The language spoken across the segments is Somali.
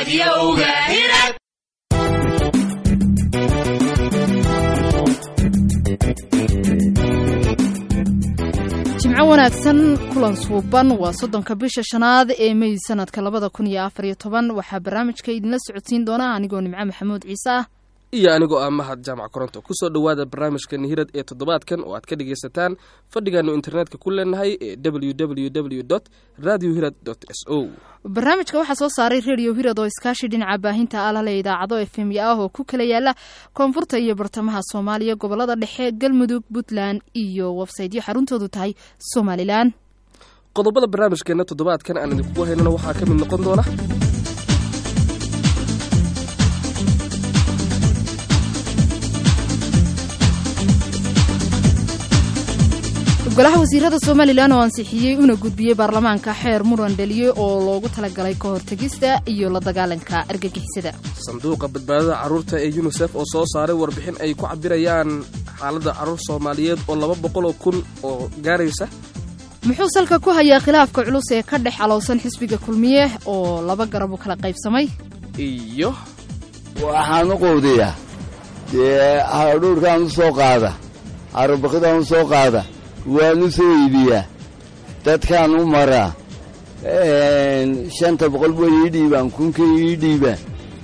radiowga hirad jimco wanaagsan kulan suuban waa soddonka bisha shanaad ee mey sanadka labada kun iyo afar iyo toban waxaa barnaamijka idinla socodsiin doona anigoo nimco maxamuud ciise ah iyo anigoo ah mahad jaamac koronto kusoo dhowaada barnaamijkan hirad ee toddobaadkan oo aad ka dhagaysataan fadhigaanu internetka ku leenahay ee w w w dot radio hirad dot s o barnaamijka waxaa soo saaray redio hirad oo iskaashi dhinaca baahinta alale idaacado efemya ah oo ku kala yaala koonfurta iyo bartamaha soomaaliya gobolada dhexe galmudug puntland iyo websaytyo xaruntoodu tahay somalilan qodobada barnaamijkeena toddobaadkan aan idinkugu haynana waxaa ka mid noqon doona golaha wasiirada somalilan oo ansixiyey una gudbiyey baarlamaanka xeer muran dhaliye oo loogu talagalay ka hortegista iyo la dagaalanka argagixisada sanduuqa badbaadada carruurta ee yunisef oo soo saaray warbixin ay ku cabirayaan xaaladda carruur soomaaliyeed oo laba boqoloo kun oo gaaraysa muxuu salka ku hayaa khilaafka culus ee ka dhex alowsan xisbiga kulmiye oo laba garab u kala qaybsamay iyo waxaan u quudiyaa dee hadhuurkaan u soo qaada carubakidaan u soo qaada waan u soo iibiyaa dadkaan u maraa shanta boqol way ii dhiibaan kunka ii dhiibaan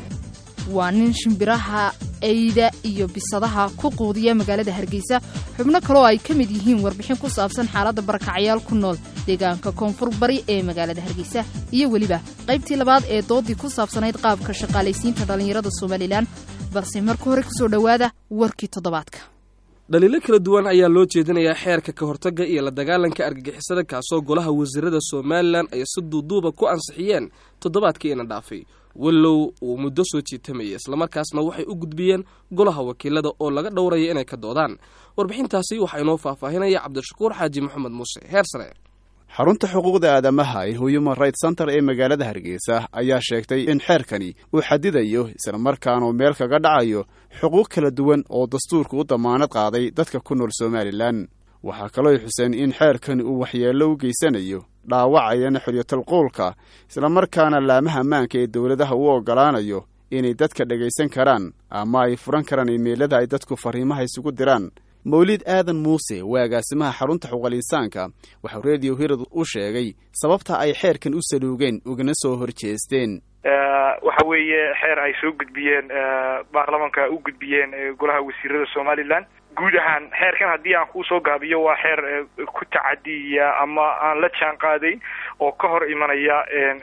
waa nin shimbiraha eyda iyo bisadaha ku quudiya magaalada hargeysa xubno kaloo ay ka mid yihiin warbixin ku saabsan xaaladda barakacyaal ku nool deegaanka koonfur bari ee magaalada hargeysa iyo weliba qaybtii labaad ee doodii ku saabsanayd qaabka shaqaalaysiinta dhallinyarada somalilan balse marka hore kusoo dhowaada warkii toddobaadka dhaliilo kala duwan ayaa loo jeedinayaa xeerka ka hortagga iyo la dagaalanka argagixisada kaasoo golaha wasiirada somalilan ay si duuduuba ku ansixiyeen toddobaadkiina dhaafay wallow uu muddo soo jiitamayay islamarkaasna waxay u gudbiyeen golaha wakiilada oo laga dhowraya inay ka doodaan warbixintaasi waxaa inoo faahfaahinaya cabdishakuur xaaji maxamed muuse heer sare xarunta xuquuqda aadamaha ee human right center ee magaalada hargeysa ayaa sheegtay in xeerkani uu xadidayo islamarkaana meel kaga dhacayo xuquuq kala duwan oo dastuurku u damaanad qaaday dadka ku nool somalilan waxaa kaloo xuseen in xeerkani uu waxyeello u geysanayo dhaawacayana xoryatalquulka islamarkaana laamaha ammaanka ee dowladaha u oggolaanayo inay dadka dhegaysan karaan ama ay furan karaan imeelada ay dadku fariimaha isugu diraan mawlid aadan muuse waa agaasimaha xarunta xuquuqal-insaanka waxau redio hirad u sheegay sababta ay xeerkan u saluugeen ugana soo horjeesteen waxa weeye xeer ay soo gudbiyeen baarlamanka u gudbiyeen golaha wasiirada somalilan guud ahaan xeerkan haddii aan kuusoo gaabiyo waa xeer ku tacadiya ama aan la jaan qaadayn oo ka hor imanaya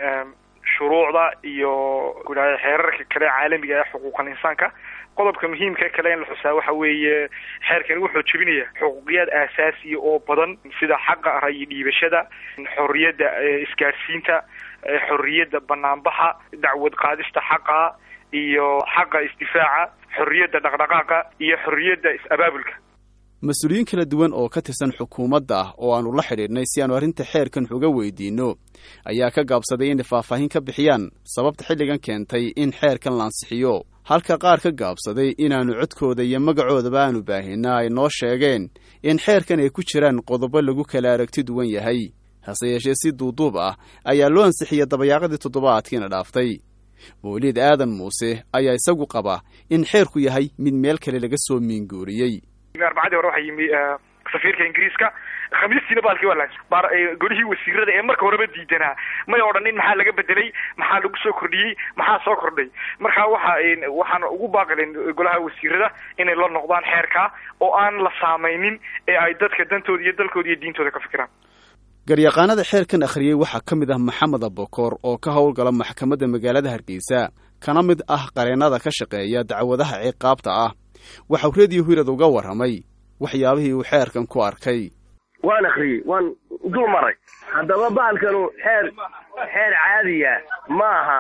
shuruucda iyo gudaha xeerarka kale caalamiga ee xuquuqal insaanka qodobka muhiimka kale in la xusaa waxa weeye xeerkani wuxuu jebinaya xuquuqiyaad aasaasiya oo badan sida xaqa rayi dhiibashada xorriyadda isgaadhsiinta xorriyadda banaanbaxa dacwad qaadista xaqa iyo xaqa isdifaaca xorriyadda dhaqdhaqaaqa iyo xorriyadda is-abaabulka mas-uuliyiin kala duwan oo ka tirsan xukuumadda ah oo aanu la xidhiidhnay si aanu arrinta xeerkan xuga weydiinno ayaa ka gaabsaday inay faahfaahin ka bixiyaan sababta xilligan keentay in xeerkan la ansixiyo halka qaar ka gaabsaday inaannu codkooda iyo magacoodaba aanu baahinna ay noo sheegeen in xeerkan ay ku jiraan qodobo lagu kala aragti duwan yahay hase yeeshee si duuduub ah ayaa loo ansixiyay dabayaaqadii toddobaadkiina dhaaftay mawliid aadan muuse ayaa isagu qaba in xeerku yahay mid meel kale laga soo miinguuriyey arbacadii hore waxaa yimi safiirka ingiriiska khamiistiina baalkii waa la golihii wasiirada ee marka horeba diidanaa may odhanin maxaa laga bedelay maxaa lagu soo kordhiyey maxaa soo kordhay marka waxa waxaan ugu baaqilin golaha wasiirada inay la noqdaan xeerkaa oo aan la saamaynin ee ay dadka dantooda iyo dalkooda iyo diintooda ka fikiraan garyaqaanada xeerkan akhriyey waxaa ka mid ah maxamed abokoor oo ka howlgala maxkamadda magaalada hargeysa kana mid ah qareennada ka shaqeeya dacwadaha ciqaabta ah waxau reediyo hirad uga warramay waxyaabihii uu xeerkan ku arkay waan akhriyey waan dul maray haddaba bahalkanu xeer xeer caadiya ma aha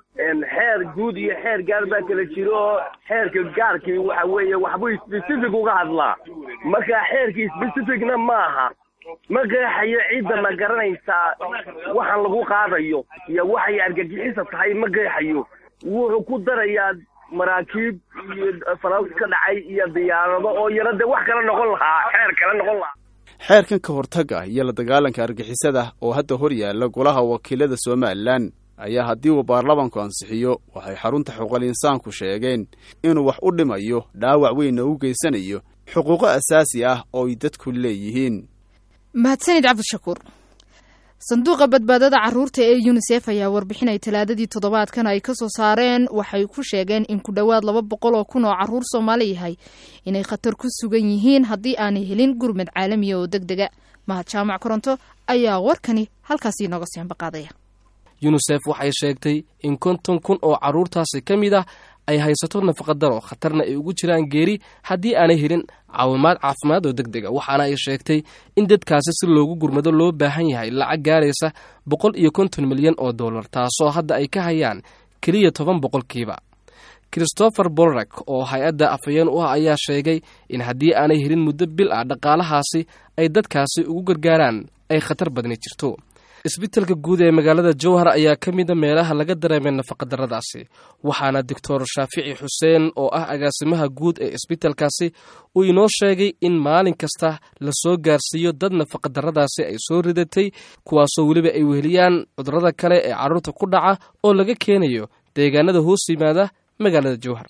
xeer guud iyo xeer gaar baa kala jiro oo xeerka gaarkii waxa weeye waxbuu specific uga hadlaa marka xeerkii specificna ma aha ma qeexayo cidda ma garanaysaa waxaan lagu qaadayo iyo waxay argagixisa tahay ma qeexayo wuxuu ku darayaa maraakiib iyo falaws ka dhacay iyo diyaarado oo yaro dee wax kala noqon lahaa xeer kala noqon lahaa xeerkan ka hortagga iyo la dagaalanka argixisada oo hadda hor yaalla golaha wakiilada somalilan ayaa haddii uu baarlamanku ansixiyo waxay xarunta xuquuqal insaanku sheegeen inuu wax u dhimayo dhaawac weynna u geysanayo xuquuqo asaasi ah oo ay dadku leeyihiin mahadsanid cabdishakuur sanduuqa badbaadada caruurta ee yunisef ayaa warbixinay talaadadii toddobaadkan ay ka soo saareen waxay ku sheegeen in ku dhowaad laba boqol oo kun oo caruur soomaali yahay inay khatar ku sugan yihiin haddii aanay helin gurmad caalamiya oo deg dega mahad jaamac koronto ayaa warkani halkaasi inooga sii ambaqaadaya yunisef waxay sheegtay in konton kun oo carruurtaasi ka mid ah ay haysato nafaqadaro khatarna ay ugu jiraan geeri haddii aanay helin caawimaad caafimaad oo deg dega waxaana ay sheegtay in dadkaasi si loogu gurmado loo baahan yahay lacag gaaraysa boqol iyo konton milyan oo dollar taasoo hadda ay ka hayaan keliya toban boqolkiiba christopher bolrak oo hay-adda afhayeen u ah ayaa sheegay in haddii aanay helin muddo bil ah dhaqaalahaasi ay dadkaasi ugu gargaaraan ay khatar badni jirto isbitaalka guud ee magaalada jowhar ayaa ka mida meelaha laga dareemay nafaqadarradaasi waxaana doctor shaafici xuseen oo ah agaasimaha guud ee isbitaalkaasi uu inoo sheegay in maalin kasta lasoo gaarsiiyo dad nafaqadarradaasi ay soo ridatay kuwaasoo weliba ay weheliyaan cudurrada kale ee carruurta ku dhaca oo laga keenayo deegaanada hoos yimaada magaalada jowhar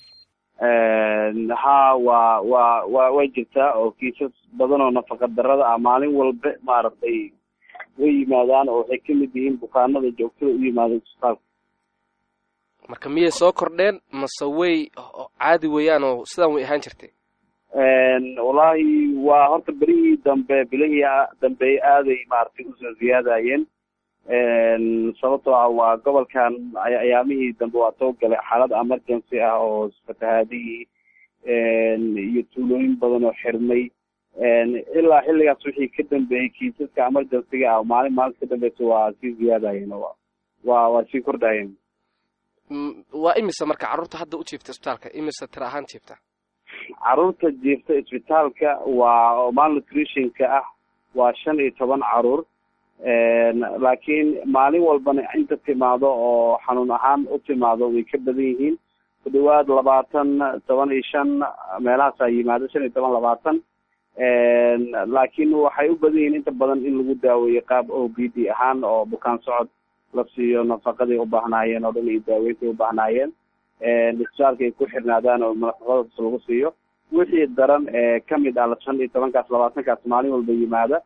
ha waa waa wa way jirtaa oo kiisas badan oo nafaqadarrada ah maalin walba maaragtay way yimaadaan oo waxay ka mid yihiin bukaanada joogtada u yimaada isbitaalka marka miyay soo kordheen mase way caadi weeyaan oo sidaan way ahaan jirtay wallaahi waa horta berihii dambe bilihii dambe aaday maaragtay usoo ziyaadayeen sababtoo ah waa gobolkan ayaamihii dambe waa soo galay xaalad emergency ah oo fatahaadihii iyo tuulooyin badan oo xirmay ilaa xilligaas wixii ka dambeeyey kiisaska emergencyga ah maalin maalinta ka dambeysa waa sii ziyaadayeen waa waa sii kordhayeen waa imise marka carruurta hadda u jiifta isbitaalka imise tira ahaan jiifta carruurta jiifta isbitaalka waa malnutritionka ah waa shan iyo toban caruur laakiin maalin walbana inta timaado oo xanuun ahaan u timaado way ka badan yihiin ku dhawaad labaatan toban iyo shan meelahaasaa yimaado shan iyo toban labaatan laakiin waxay u badan yihiin inta badan in lagu daaweeyo qaab o b d ahaan oo bukaan socod la siiyo nafaqaday u baahnaayeen oo dhan iyo daaweyntaay u baahnaayeen isbitaalka ay ku xirnaadaan oo nafaqadaas lagu siiyo wixii daran ee kamid ah shan iyo tobankaas labaatankaas maalin walba yimaada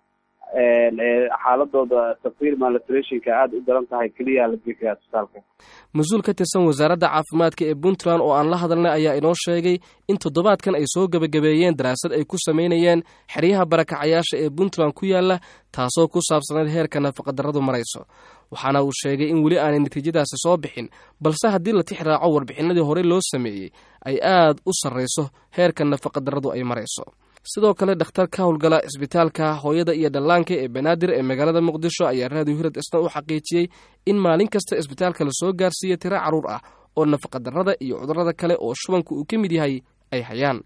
xaaladooda tafwiir malnutritionka aada u daran tahay keliya la geeyaa isbitaalka mas-uul ka tirsan wasaaradda caafimaadka ee puntland oo aan la hadalnay ayaa inoo sheegay in toddobaadkan ay soo gebagabeeyeen daraasad ay ku samaynayeen xeryaha barakacayaasha ee puntland ku yaala taasoo ku saabsanayd heerka nafaqadarradu marayso waxaana uu sheegay in weli aanay natiijadaasi soo bixin balse haddii la tix raaco warbixinadii horey loo sameeyey ay aad u sarrayso heerka nafaqadarradu ay marayso sidoo kale dhakhtar ka howlgala isbitaalka hooyada iyo dhallaanka ee banaadir ee magaalada muqdisho ayaa raadiyo hirad isna u xaqiijiyey in maalin kasta isbitaalka lasoo gaarsiiya tiro carruur ah oo nafaqadarrada iyo cudurrada kale oo shubanku uu ka mid yahay ay hayaan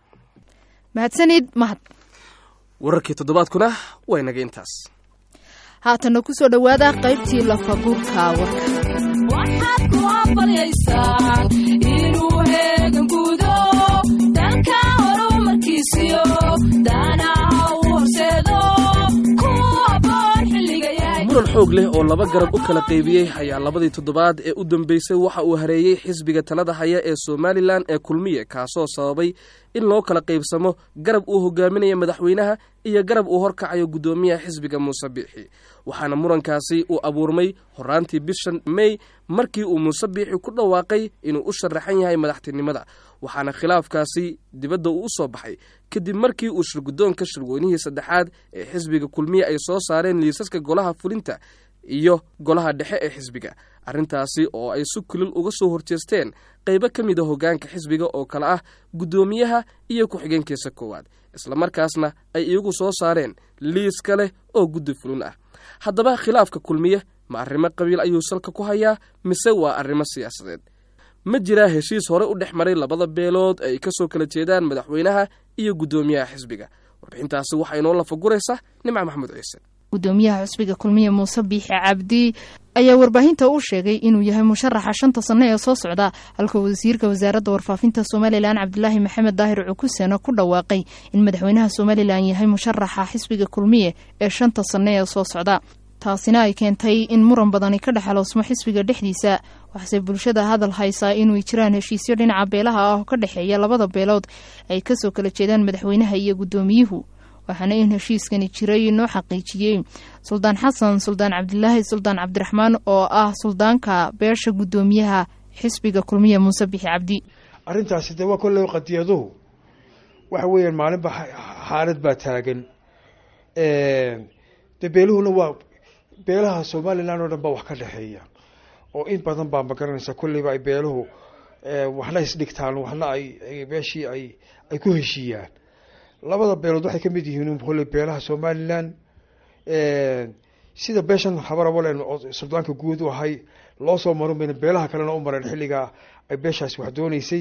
mahadsanid mahad wararkii toddobaadkuna waa inaga intaas haatanna ku soo dhowaada qaybtii lafaguurka warka waxaad ku aqbalaysaa inuu heegangudo dalka horumarkiisiyo daanaha u horseedo ku haboon xilliga yahay muran xoog leh oo laba garab u kala qaybiyey ayaa labadii toddobaad ee u dambeysay waxa uu hareeyey xisbiga talada haya ee somalilan ee kulmiye kaasoo sababay in loo kala qaybsamo garab uu hogaaminaya madaxweynaha iyo garab uu horkacayo guddoomiyaha xisbiga muuse biixi waxaana murankaasi uu abuurmay horaantii bishan mey markii uu muuse biixi ku dhawaaqay inuu u sharaxan yahay madaxtinimada waxaana khilaafkaasi dibadda uu u soo baxay kadib markii uu shirguddoonka shirweynihii saddexaad ee xisbiga kulmiye ay soo saareen liisaska golaha fulinta iyo golaha dhexe ee xisbiga arrintaasi oo ay si kulil uga soo horjeesteen qaybo ka mid a hoggaanka xisbiga oo kale ah guddoomiyaha iyo ku-xigeenkiisa koowaad islamarkaasna ay iyagu soo saareen liis kale oo guddi fulin ah haddaba khilaafka kulmiye ma arrimo qabiil ayuu salka ku hayaa mise waa arrimo siyaasadeed ma jiraa heshiis hore u dhex maray labada beelood ay ka soo kala jeedaan madaxweynaha iyo guddoomiyaha xisbiga warbixintaasi waxaa inoo lafaguraysa nimca maxamuud ciise gudoomiyaha xusbiga kulmiye muuse biixi cabdi ayaa warbaahinta u sheegay inuu yahay musharaxa shanta sano ee soo socda halka wasiirka wasaaradda warfaafinta somalilan cabdilaahi maxamed daahir cukusena ku dhawaaqay in madaxweynaha somalilan yahay musharaxa xisbiga kulmiye ee shanta sano ee soo socda taasina ay keentay in muran badani ka dhexaloosmo xisbiga dhexdiisa waxaase bulshada hadal haysaa inuu jiraan heshiisyo dhinaca beelaha ah oo ka dhexeeya labada beelood ay kasoo kala jeedaan madaxweynaha iyo guddoomiyuhu waxaana in heshiiskani jiray noo xaqiijiyey suldaan xasan suldaan cabdilaahi suldaan cabdiraxmaan oo ah suldaanka beesha guddoomiyaha xisbiga kulmiya muuse bixi cabdi arrintaasi dee waa kolley qadiyaduhu waxa weeyaan maalinba xaalad baa taagan dee beeluhuna waa beelaha somalilan oo dhan baa wax ka dhexeeya oo in badan baa magaranaysa kolleyba ay beeluhu waxna isdhigtaan waxna ay meeshii ay ay ku heshiiyaan labada beelood waxay kamid yihiin kolley beelaha somalilan sida beeshan habarabalen oo suldaanka guud u ahay loo soo marin bayna beelaha kalena u mareen xilligaa ay beeshaasi wax dooneysay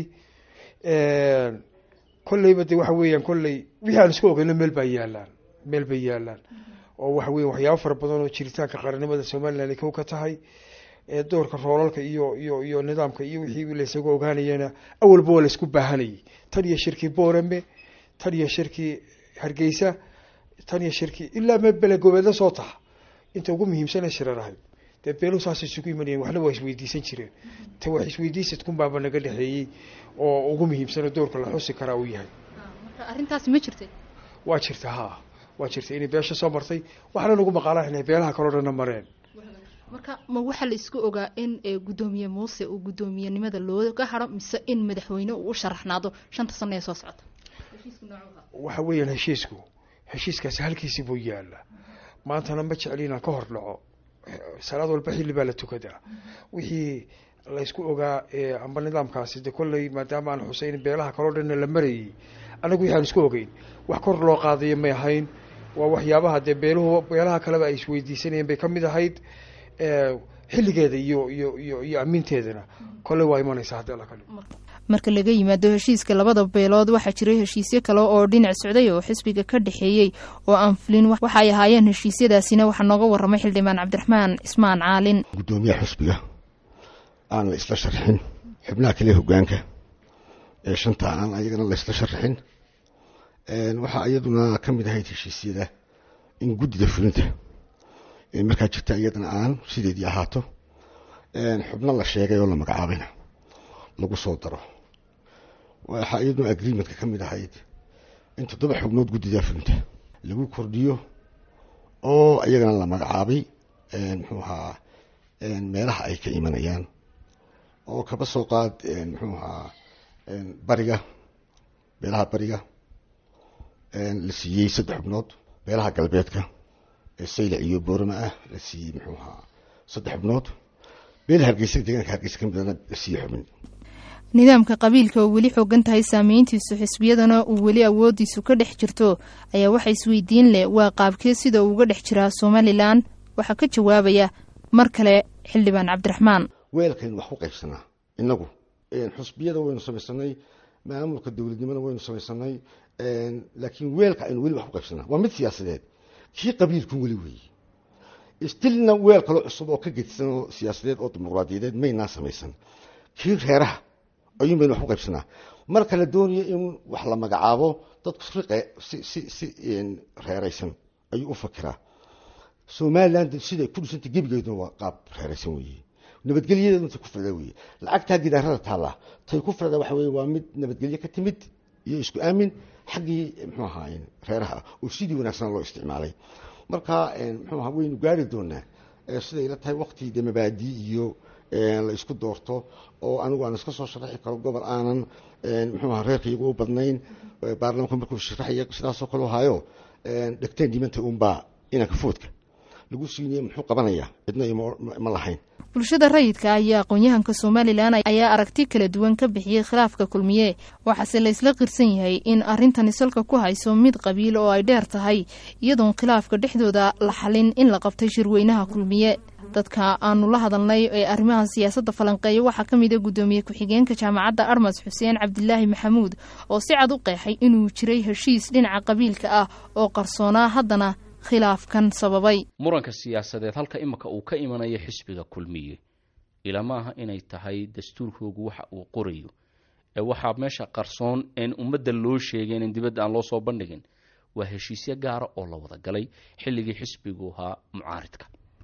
kolleyba de waxa weeyaan kolley wixii aan isku ogeyno meel baa yaalaan meel bay yaalaan oo waxa weya waxyaabo fara badan oo jiritaanka qaranimada somalilan ay kow ka tahay doorka roolalka iyo iyo iyo nidaamka iyo wixii laysagu ogaanayana awalba waa laysku baahanayay tan iyo shirkii boorame tan iyo shirkii hargeysa tan iyo shirkii ilaa me belegobeedla soo taha inta ugu muhiimsana shirar ahay dee beeluhu saas isugu imanayeen waxna waa isweydiisan jireen ta wax isweydiisadkunbaaba naga dhexeeyey oo ugu muhiimsana doorka la xusi karaa uu yahay marka arrintaasi ma jirtay waa jirta ha waa jirta inay beesha soo martay waxaana nagu maqaalaan inay beelaha kaleo dhanna mareen marka ma waxaa la isku ogaa in guddoomiye muuse uu guddoomiyenimada looga haro mise in madaxweyne uu u sharaxnaado shanta sano ee soo socota waxa weeyaan heshiisku heshiiskaasi halkiisi buu yaala maantana ma jecli inaan ka hor dhaco salaad walba xilli baa la tukadaa wixii laysku ogaa amba nidaamkaasi de kolley maadaama aan xuseyn beelaha kaloo dhanna la marayay annagu wixi aan isku ogeyn wax kor loo qaadayo may ahayn waa waxyaabaha dee beeluhu beelaha kaleba ay isweydiisanayeen bay kamid ahayd xilligeeda iyo iyo iyo iyo amiinteedana kolley waa imanaysaa haddi alla kale marka laga yimaado heshiiska labada beelood waxaa jiray heshiisyo kale oo dhinac socday oo xisbiga ka dhexeeyey oo aan fulin waxay ahaayeen heshiisyadaasina waxaa nooga waramay xildhibaan cabdiraxmaan cismaan caalin guddoomiyaha xusbiga aan la isla sharxin xubnaha kale hogaanka ee shanta aan ayagana la isla sharxin waxaa iyaduna ka mid ahayd heshiisyada in guddida fulinta markaa jirta iyadana aan sideedii ahaato xubno la sheegay oo la magacaabayna lagu soo daro waxaa iyaduna agreementka ka mid ahayd in toddoba xubnood guddida fulinta lagu kordhiyo oo iyagana la magacaabay muxuu ahaa meelaha ay ka imanayaan oo kaba soo qaad muxuu ahaa bariga beelaha bariga la siiyey saddex xubnood beelaha galbeedka saylac iyo boorama ah la siiyey muxuu ahaa saddex xubnood beelaha hargeysa deegaanka hargeysa ka midana la siiyey xubin nidaamka qabiilka oo weli xoogan tahay saameyntiisu xisbiyadana uu weli awoodiisu ka dhex jirto ayaa waxa isweydiin leh waa qaabkee sida uu uga dhex jiraa somalilan waxaa ka jawaabaya mar kale xildhibaan cabdiraxmaan weelkaynu wax ku qaybsanaa inagu xusbiyada waynu samaysanay maamulka dowladnimada waynu samaysanay laakiin weelka aynu weli wax ku qaybsanaa waa mid siyaasadeed kii qabiilku weli weeye stilna weel kaloo cusub oo ka gedisan oo siyaasadeed oo dimuqraadiyadeed maynaa samaysan kii reeraha ayuun baynu wax ku qaybsanaa marka la doonayo in wax la magacaabo dadku riqe si si si reeraysan ayuu u fakiraa somaliland siday ku dhisantay gebigeeduna waa qaab reeraysan weeye nabadgelyadeedu intay ku firda weeye lacagtaa gidaarada taallaa tay ku firda waxa weye waa mid nabadgelye ka timid iyo isku aamin xaggii muxuu ahaa reeraha oo sidii wanaagsan loo isticmaalay marka muxuu ahaa waynu gaari doonaa siday ila tahay wakti de mabaadi iyo la isku doorto oo anigu aan iska soo sharaxi karo gobol aanan muxuu ahaa reerkaygu u badnayn baarlamanka markuu sharaxaya sidaasoo kale hayo dhegteen dhimanta unbaa inanka foodka lagu siinaya muxuu qabanayaa cidna ma lahayn bulshada rayidka ayaa aqoon-yahanka somalilan ayaa aragti kala duwan ka bixiyey khilaafka kulmiye waxaase la isla qirsan yahay in arrintani salka ku hayso mid qabiil oo ay dheer tahay iyadoon khilaafka dhexdooda la xalin in la qabtay shirweynaha kulmiye dadka aanu la hadalnay ee arrimaha siyaasadda falanqeeya waxaa ka mid a guddoomiye ku-xigeenka jaamacadda armas xuseen cabdilaahi maxamuud oo si cad u qeexay inuu jiray heshiis dhinaca qabiilka ah oo qarsoonaa haddana khilaafkan sababay muranka siyaasadeed halka imika uu ka imanayo xisbiga kulmiye ilamaaha inay tahay dastuurkoogu waxa uu qorayo ee waxaa meesha qarsoon een ummadda loo sheegeen in dibadda aan loo soo bandhigin waa heshiisyo gaara oo la wada galay xilligii xisbigu ahaa mucaaridka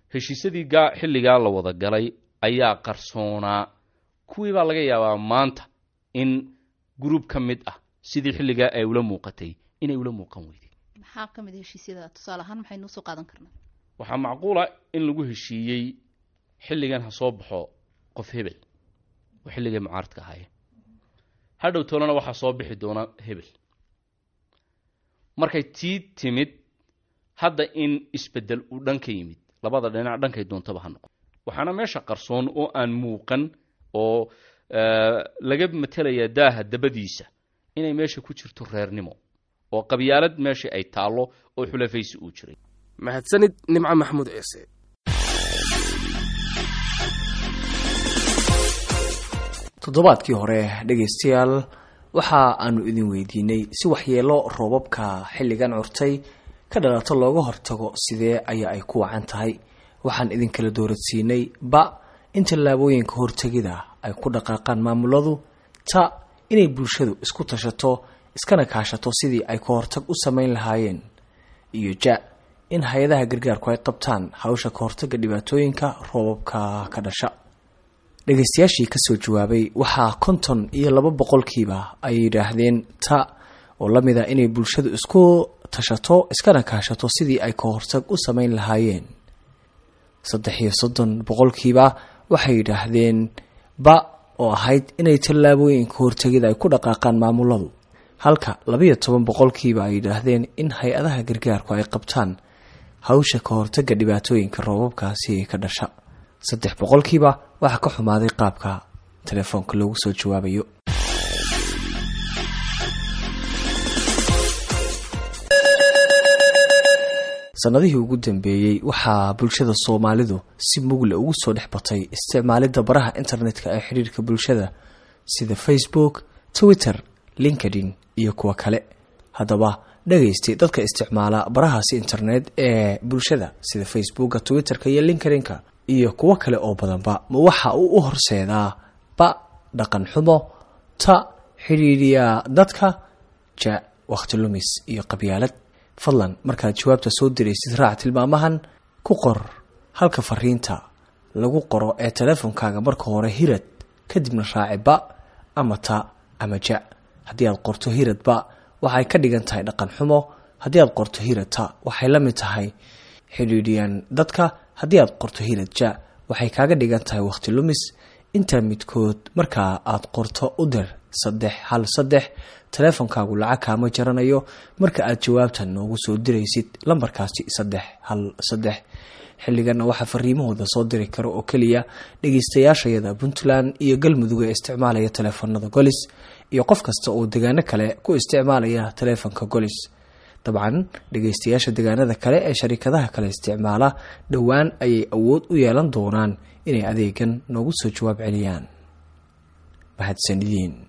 heshiisyadii gaa xilligaa la wada galay ayaa qarsoonaa kuwii baa laga yaabaa maanta in gruub ka mid ah sidii xilligaa ay ula muuqatay inay ula muuqan weyday maxaa ka mid a heshiisyada tusaale ahaan maxaynu usoo qaadan karnaa waxaa macquula in lagu heshiiyey xilligan ha soo baxo qof hebel oo xilligay mucaaradka ahaayeen hadhow toolana waxaa soo bixi doona hebel markay tii timid hadda in isbedel uu dhan ka yimid labada dhinac dhankay doontaba ha noqon waxaana meesha qarsoon oo aan muuqan oo laga matelayaa daaha dabadiisa inay meesha ku jirto reernimo oo qabyaalad meesha ay taallo oo xulafaysi uu jiray mahadsanid nimco maxamuud ciise toddobaadkii hore dhegaystayaal waxa aanu idin weydiinay si waxyeelo roobabka xilligan curtay ka dhalato looga hortago sidee ayaa ay ku wacan tahay waxaan idinkala dooradsiinay ba in tallaabooyinka hortegida ay ku dhaqaaqaan maamuladu ta inay bulshadu isku tashato iskana kaashato sidii ay ka hortag u samayn lahaayeen iyo ja in hay-adaha gargaarku ay qabtaan hawsha ka hortaga dhibaatooyinka roobabka ka dhasha dhegaystayaashii kasoo jawaabay waxaa konton iyo laba boqolkiiba ay yidhaahdeen ta oo la mid a inay bulshadu isku tashato iskana kaashato sidii ay ka hortag u samayn lahaayeen saddex iyo soddon boqolkiiba waxay yidhaahdeen ba oo ahayd inay tallaabooyinka hortegida ay ku dhaqaaqaan maamuladu halka labayo toban boqolkiiba ay yidhaahdeen in hay-adaha gargaarku ay qabtaan hawsha ka hortaga dhibaatooyinka roobabkaasi ka dhasha saddex boqolkiiba waxaa ka xumaaday qaabka telefoonka loogu soo jawaabayo sanadihii ugu dambeeyey waxaa bulshada soomaalidu si mugle ugu soo dhex batay isticmaalidda baraha internetka ee xidhiirka bulshada sida facebook twitter linkedin iyo kuwa kale haddaba dhagaystay dadka isticmaala barahaasi internet ee bulshada sida facebooka twitterka iyo linkedinka iyo kuwo kale oo badanba ma waxa uu u horseedaa ba dhaqan xumo ta xidhiidhiya dadka ja wakhti lumis iyo qabyaalad fadlan markaad jawaabta soo diraysid raac tilmaamahan ku qor halka fariinta lagu qoro ee teleefonkaaga marka hore hirad kadibna raaci ba ama ta ama ja haddii aad qorto hirad ba waxay ka dhigan tahay dhaqan xumo haddii aad qorto hirad ta waxay la mid tahay xidhiidhiyan dadka haddii aad qorto hirad ja waxay kaaga dhigan tahay wakhti lumis intaa midkood markaa aad qorto u dir saddex hal saddex teleefonkaagu lacag kaama jaranayo marka aad jawaabtan noogu soo diraysid lambarkaasi saddex hal saddex xilliganna waxaa fariimahooda soo diri kara oo keliya dhegeystayaashayada puntland iyo galmudug ee isticmaalaya teleefanada golis iyo qof kasta oo degaano kale ku isticmaalaya teleefonka golis dabcan dhegeystayaasha degaanada kale ee sharikadaha kale isticmaala dhowaan ayay awood u yeelan doonaan inay adeegan noogu soo jawaab celiyaan mahadsanidin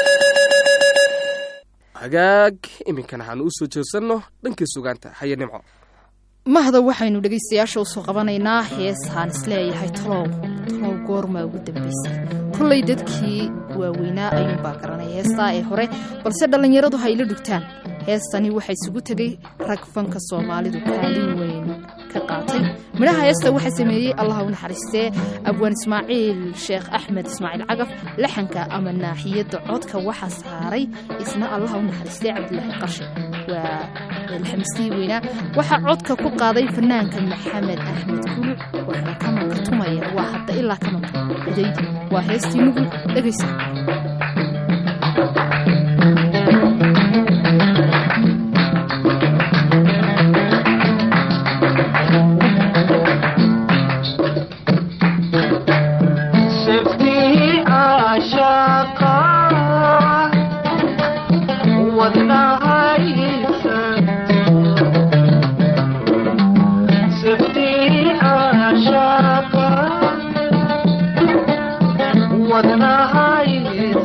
hagaag iminkan waxaanu usoo jeesanno dhankii sugaanta haye nimco mahda waxaynu dhegaystayaasha usoo qabanaynaa heesaan isleeyahay talow talow goormaa ugu dambaysay kollay dadkii waaweynaa ayuunbaa garanaya heestaa ee hore balse dhallinyaradu ha ila dhugtaan heestani waxaa isugu tegay rag fanka soomaalidu kaalin weyn ka qaatay midhaha heesta waxaa sameeyey allah u naxariistee abwaan ismaaciil sheekh axmed ismaaciil cagaf laxanka ama naaxiyadda codka waxaa saaray isna allah u naxariistee cabdilaahi qashe waa alxamiistii weynaa waxaa codka ku qaaday fanaanka maxamed axmed kuluc waxna kamanka tumaya waa hadda ilaa kamanka adaydi waa heestii nugu dhegaysa wadnahay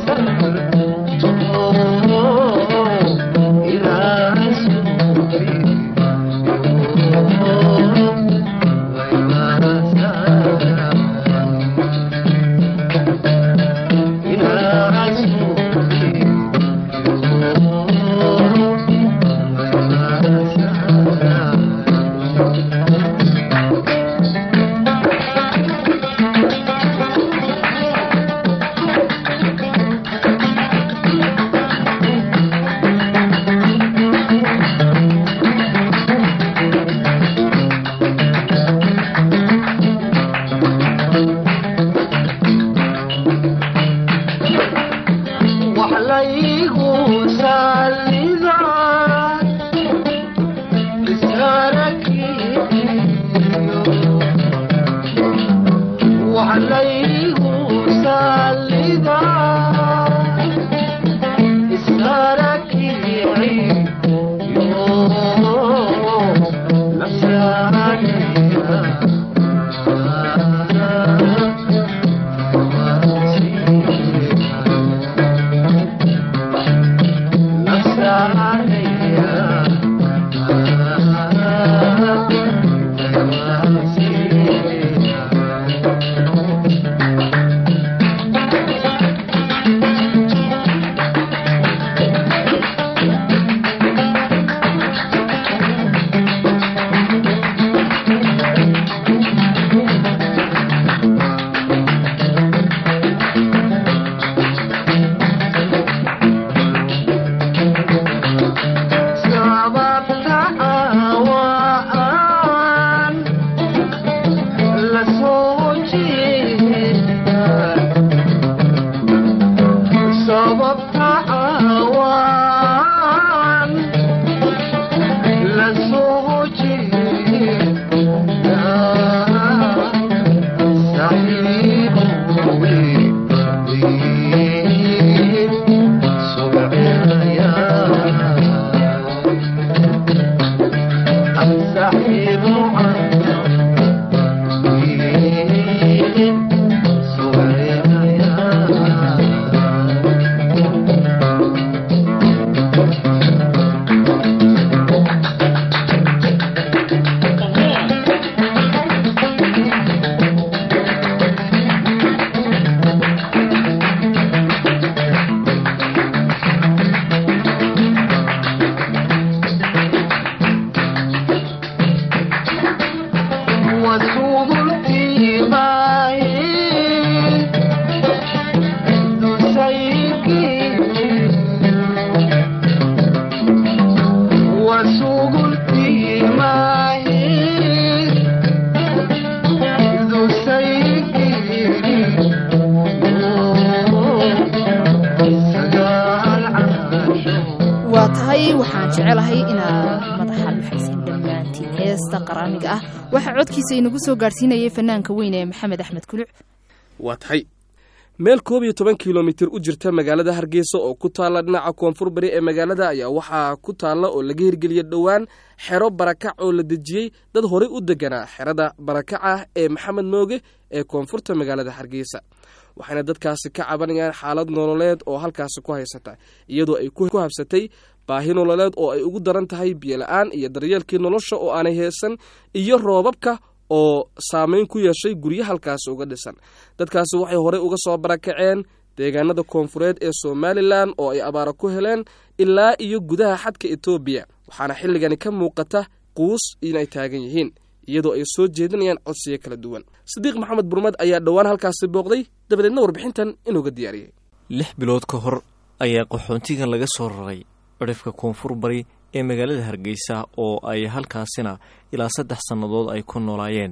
waa tahay waxaan jecelahay inaad madaxa luxaysan dhammaantiin heesta qaraamiga ah waxaa codkiisa inagu soo gaadhsiinayay fanaanka weyn ee maxamed axmed kuluc waa tahay meel koob iyo toban kilomitir u jirta magaalada hargeysa oo ku taalla dhinaca koonfur bari ee magaalada ayaa waxaa ku taalla oo laga hirgeliyey dhowaan xero barakac oo la dejiyey dad horey u deganaa xerada barakac ah ee maxamed mooge ee koonfurta magaalada hargeysa waxayna dadkaasi ka cabanayaan xaalad nololeed oo halkaasi ku haysata iyadoo ay ku habsatay baahi nololeed oo ay ugu daran tahay biyola-aan iyo daryeelkii nolosha oo aanay heesan iyo roobabka oo saameyn ku yeeshay guryo halkaasi uga dhisan dadkaasi waxay horey uga soo barakaceen deegaanada koonfureed ee somalilan oo ay abaara ku heleen ilaa iyo gudaha xadka etoobiya waxaana xilligani ka muuqata quus inay taagan yihiin iyadoo ay soo jeedinayaan codsiyo kala duwan sadiiq maxamed burmad ayaa dhowaan halkaasi booqday dabadeedna warbixintan inuuga diyaariyey lix bilood ka hor ayaa qaxoontigan laga soo raray cidhifka koonfur bari ee magaalada hargeysa oo ay halkaasina ilaa saddex sannadood ay ku noolaayeen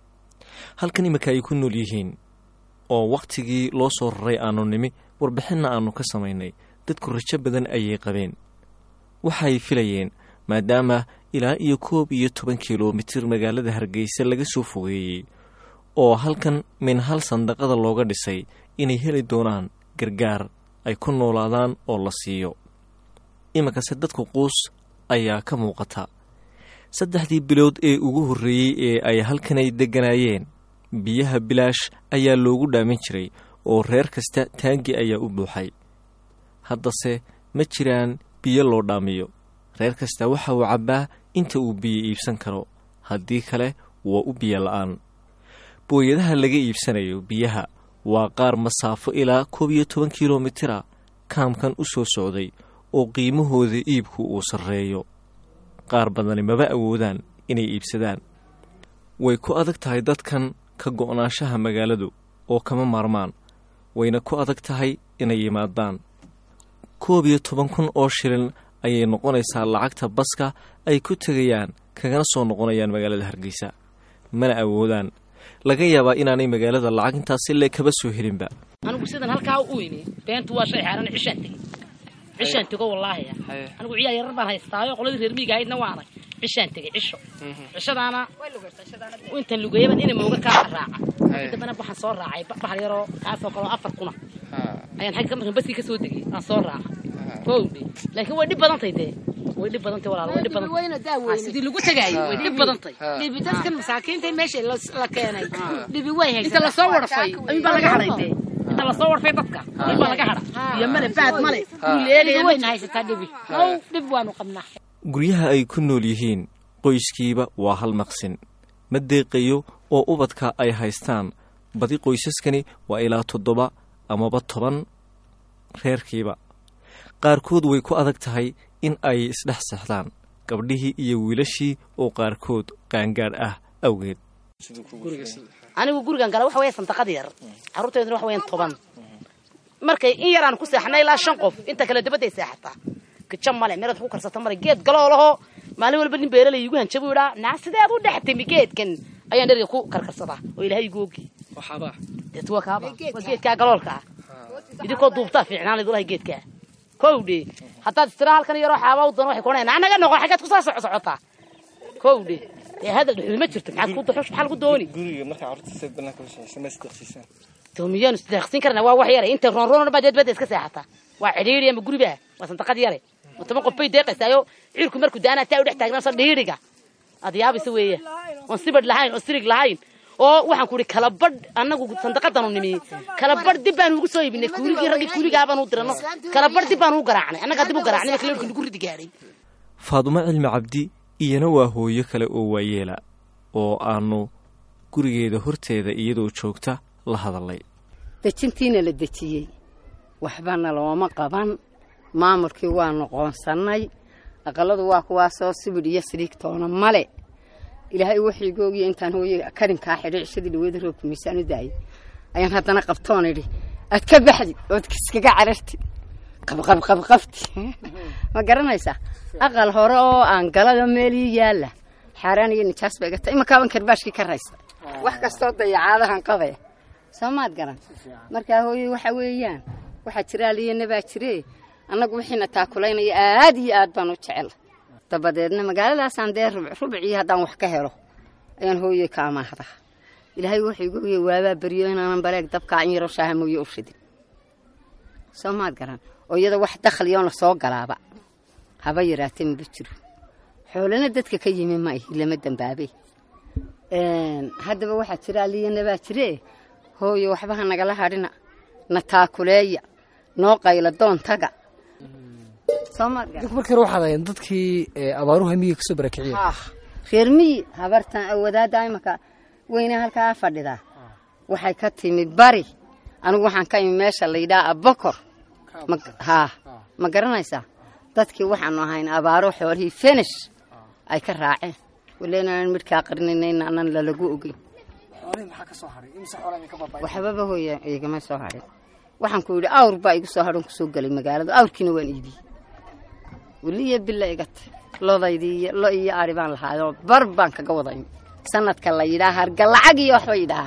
halkan iminka ay ku nool yihiin oo wakhtigii loo soo raray aanu nimi warbixinna aannu ka samaynay dadku rajo badan ayay qabeen waxay filayeen maadaama ilaa iyo koob iyo toban kilomitir magaalada hargeysa laga soo fogeeyey oo halkan min hal sandaqada looga dhisay inay heli doonaan gargaar ay ku noolaadaan oo la siiyo iminkase dadku quus ayaa ka muuqata saddexdii bilood ee ugu horreeyey ee ay halkanay degganaayeen biyaha bilaash ayaa loogu dhaamin jiray oo reer kasta taangi ayaa u buuxay haddase ma jiraan biyo loo dhaamiyo reer kasta waxa uu cabbaa inta uu biyo iibsan karo haddii kale waa u biyo la'aan booyadaha laga iibsanayo biyaha waa qaar masaafo ilaa koob iyo toban kilomitira kaamkan u soo socday oo qiimahooda iibku uu sarreeyo qaar badani maba awoodaan inay iibsadaan way ku adag tahay dadkan ka go'naanshaha magaaladu oo kama maarmaan wayna ku adag tahay inay yimaadaan koob iyo toban kun oo shilin ayay noqonaysaa lacagta baska ay ku tegayaan kagana soo noqonayaan magaalada hargeysa mana awoodaan laga yaabaa inaanay magaalada lacag intaasi le kaba soo helinba anigu sidan halkaa u imi beentu waa shay xaaran cishaan tegey cishaan tego wallaahi anigu ciyaar yarar baan haystaayo qoladii reer miiga ahaydna waa arag cishaan tegey cisho cishadaana intan lugeeyaban ina mooga kaa raaca markii dambena waxaan soo raacay ba- bahal yaroo kaasoo kaleo afar kuna ayaan xagga markan baskii ka soo degay aan soo raaca kowdhe laakiin way dhib badantay dee way dhib badantay walaal way dhib badantay sidii lagu tegaayo way dhib badantay dhibi dadkan masaakiinta meesha la- la keenay dhibi way haysataa. inta lasoo warfay ayun baa laga hadhay dee inta lasoo warfay dadka ayun baa laga hadha iyo male baad male wuu dhibi leegaya wayna haysataa dhibi how dhib waanu qabnaa guryaha ay ku nool yihiin qoyskiiba waa hal maqsin ma deeqayo oo ubadka ay haystaan badi qoysaskani waa ilaa toddoba amaba toban reerkiiba qaarkood way ku adag tahay in ay isdhex sexdaan gabdhihii iyo wiilashii oo qaarkood qaangaadh ah awgeed anigu gurigan gala waxa weya santaqad yar carruurteeduna waxa weyan toban markay in yaraan ku seexnay ilaa shan qof inta kale dabadday seexataa gaja male meelaad ku karsata male geed galoolaho maalin walba nin beeralay igu hanjabu idhaa naa sideed u dhex timi geedkan ayaan dheriga ku karkarsadaa oo ilaahay igu ogi deet waa kaaba waa geedkaa galoolka ah idinkoo duubtaa fiicnaan idulahay geedkaa kowdhe haddaad istira halkan yaroo xaaba u doon waxay kuonayaan anaga noqo xaggaad kusaa soco socotaa kowdhe dee hadal dhuxul ma jirto maxaad ku duxush maxaa lagu dooni guriga markaa carruurta banaanka la shaqeysa ma isdeeqsiisaan to miyaanu isdeeqsin karna waa wax yare inta roonroon baa deedbada iska seexata waa cidhiiri ama guriba waa santaqad yare oo toban qof bay deeqaysaayo ciirku markuu daana taa u dhex taagnaansa dhiiriga aad yaabaysa weeye oon sibadh lahayn oo sirig lahayn oo waxaan ku ihi kala badh annagu sandaqadanu nimi kala badh dib baanu ugu soo iibinay kuuligii raggii kuuligaabaan u dirano kala badh dib baanu u garaacnay annagaa dib u garaacnay marka leerkii nagu ridi gaadhay faadumo cilmi cabdi iyana waa hooyo kale oo waayeela oo aanu gurigeeda horteeda iyadoo joogta la hadalay dejintiina la dejiyey waxbana looma qaban maamulkii waa noqoonsannay aqaladu waa kuwaasoo sibidh iyo siriigtoona male ilaahay waxayga ogiya intaan hooye karinkaa xidhay cishadii dhaweeda roobka miisaan u daayay ayaan haddana qabtoon idhi aad ka baxdid ood iskaga carartid qabqabqabqabti ma garanaysaa aqal hore oo aan galada meelii yaalla xaaraan iyo nijaas ba iga tahay imakaaban karbaashkii ka raysa wax kastoo dayacaadahan qabaya soo maad garan markaa hooye waxa weeyaan waxaa jira aliyana baa jire annagu wixiina taakulaynaya aad iyo aad baan u jecel dabadeedna magaaladaasaan dee rubc rubcii haddaan wax ka helo ayaan hooye ka amaahdaa ilaahay wuxuu igu ogyay waabaa beryo inaanan baleeg dabkaa in yaroo shaaha mooye u shidin soo maad garan oo iyada wax dakhliyoon la soo galaaba haba yaraatee maba jiro xoolana dadka ka yimi ma ihi lama dambaabay haddaba waxaa jira aliyana baa jire hooye waxba ha nagala hadhina na taakuleeya noo qayla doontaga soo maad garan markii hore waxaad ahayn dadkii ee, abaaruhu hamiga kasoo barakiciyeen reer miyi habartan wadaadda imaka weyne halkaa fadhidaa waxay ka timi bari anigu waxaan ka imi meesha la yidhaha abokor Ma- haa ma garanaysaa dadkii waxaanu ahayn abaaro xoolihii fenish ay ka raaceen waleenaan midhkaa qarninayna anan lalagu ogeyn waxbaba hooya igama soo hadhin waxaan ku yidhi awr baa igu soo hadhan kusoo gelay magaalada awrkiina waan iibiyey weliya bila iga tay lodaydii iyo lo iyo ari baan lahaayoo bar baan kaga wada imi sanadka la yidhaha harga lacag iyo waxba yidhaha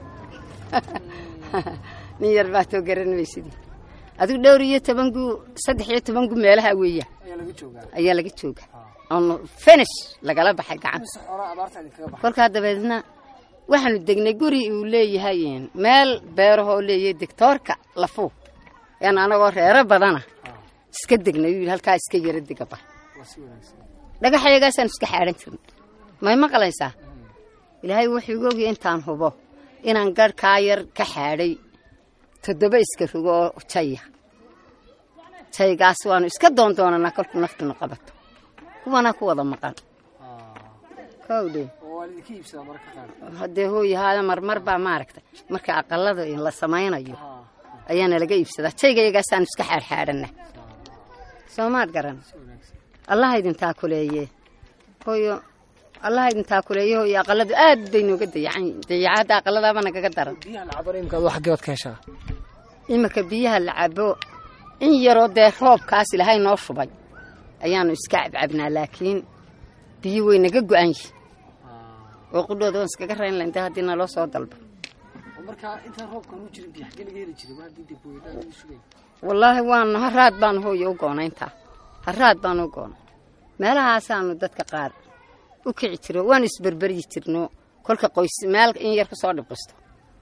nin yar baa too garanmaysidii adigu dhowr iyo toban gu saddex iyo toban gu meelaha weeya ayaa laga jooga oon finish lagala baxay gacan kolkaa dabeedna waxaanu degnay guri uu leeyahay meel beerahoo leeyahay doctoorka lafuu yaan anagoo reero badana iska degnay uu yidhi halkaa iska yara degaba dhagaxayagaasaan iska xaadhan jirnay may maqlaysaa ilaahay wuxuu igu ogyahay intaan hubo inaan garhkaa yar ka xaadhay toddoba iska rogo oo jaya jaygaas waanu iska doondoonanaa kolkuu naftuna qabato kuwana ku wada maqan kowdhe haddee hooyahaada marmar baa maaragta marka aqalada la samaynayo ayaana laga iibsadaa jaygayagaasaanu iska xaadxaadhana soo maad garan allaha idin taakuleeye hooyo allaha idin taakuleeye hooyo aqaladu aad bay nooga dayacan dayacaadda aqaladaaba nagaga daran xaggeebaad ka heshaa iminka biyaha la cabo in yaroo dee roobkaas ilaahay noo shubay ayaanu iska cabcabnaa laakiin biyo way naga go-an yihin oo qudhooda waan iskaga rayn lahayn dee haddii naloo soo dalbo markaa intaan roobkan u jirin biyo xaggee laga heli jiray waa haddii dibooyadaan sugay wallaahi waanu haraad baanu hooyo u goonayntaa haraad baanu u goonay meelahaasaanu dadka qaar u kici jiro waanu isberberyi jirno kolka qoys meel in yar kusoo dhibqisto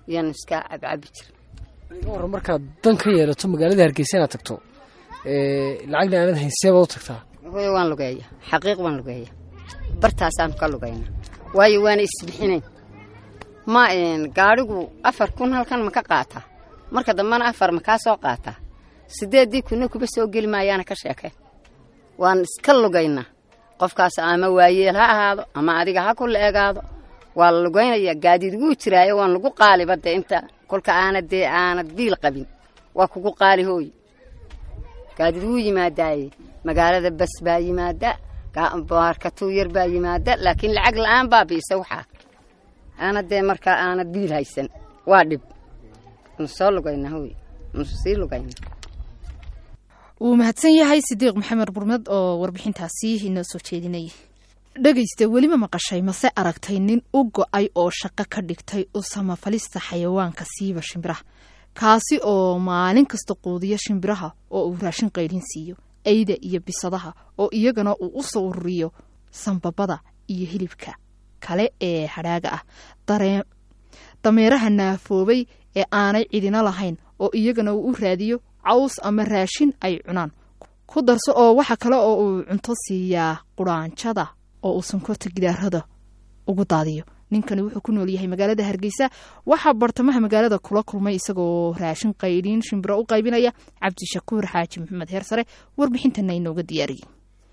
iyaanu iska cabcabi jira war markaad dan ka yeelato magaalada hargeysa inaad tagto ee, lacagna aanad hayn seebaad u tagtaa hooyo waan lugeeya xaqiiq waan lugeeya bartaasaanu ka lugayna waayo waana isbixinayn ma een, gaadhigu afar kun halkan ma ka qaataa marka dambena afar ma kaa soo qaataa sideeddii kunna kuba soo geli maayaana ka sheekeen waan iska lugaynaa qofkaas ama waayeel ha ahaado ama adiga ha ku la-egaado waa la lugaynaya gaadiid wuu jiraayo waan lagu qaaliba dee inta kolka aanad dee aanad biil qabin waa kugu qaali hooy gaadiid wuu yimaadaaye magaalada bas baa yimaada ga- baarkatuu yar baa yimaada laakiin lacag la-aan baa biisa waxaa aanad dee markaa aanad biil haysan waa dhib nu soo lugayna hooy nu sii lugayna wuu mahadsan yahay sidiiq maxamed burmed oo warbixintaasi inoo soo jeedinayay dhegaysta weliba maqashay mase aragtay nin u go-ay oo shaqo ka dhigtay u samafalista xayawaanka siiba shimbiraha kaasi oo maalin kasta quudiya shimbiraha oo uu raashin qaydhin siiyo eyda iyo bisadaha oo iyagana uu u soo ururiyo sanbabada iyo hilibka kale ee hadhaaga ah daree dameeraha naafoobay ee aanay cidina lahayn oo iyagana uu u raadiyo caws ama raashin ay cunaan ku darso oo waxa kale oo uu cunto siiyaa quraanjada oo uu sonkorta gidaarada ugu daadiyo ninkani wuxuu ku nool yahay magaalada hargeysa waxaa bartamaha magaalada kula kulmay isagoo raashin qaydhiin shimbiro u qaybinaya cabdishakuur xaaji maxamed heersare warbixintana inooga diyaariyey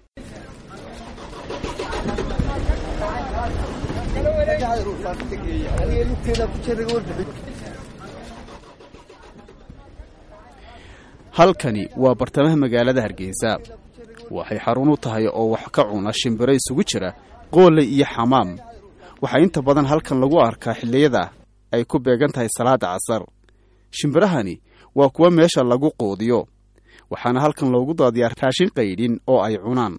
halkani waa bartamaha magaalada hargeysa waxay xarun u tahay oo wax ka cuna shimbiro isugu jira qoole iyo xamaam waxaa inta badan halkan lagu arkaa xilliyada ay ku beegan tahay salaada casar shimbirahani waa kuwa meesha lagu quudiyo waxaana halkan loogu daadiyaa raashin qaydhin oo ay cunaan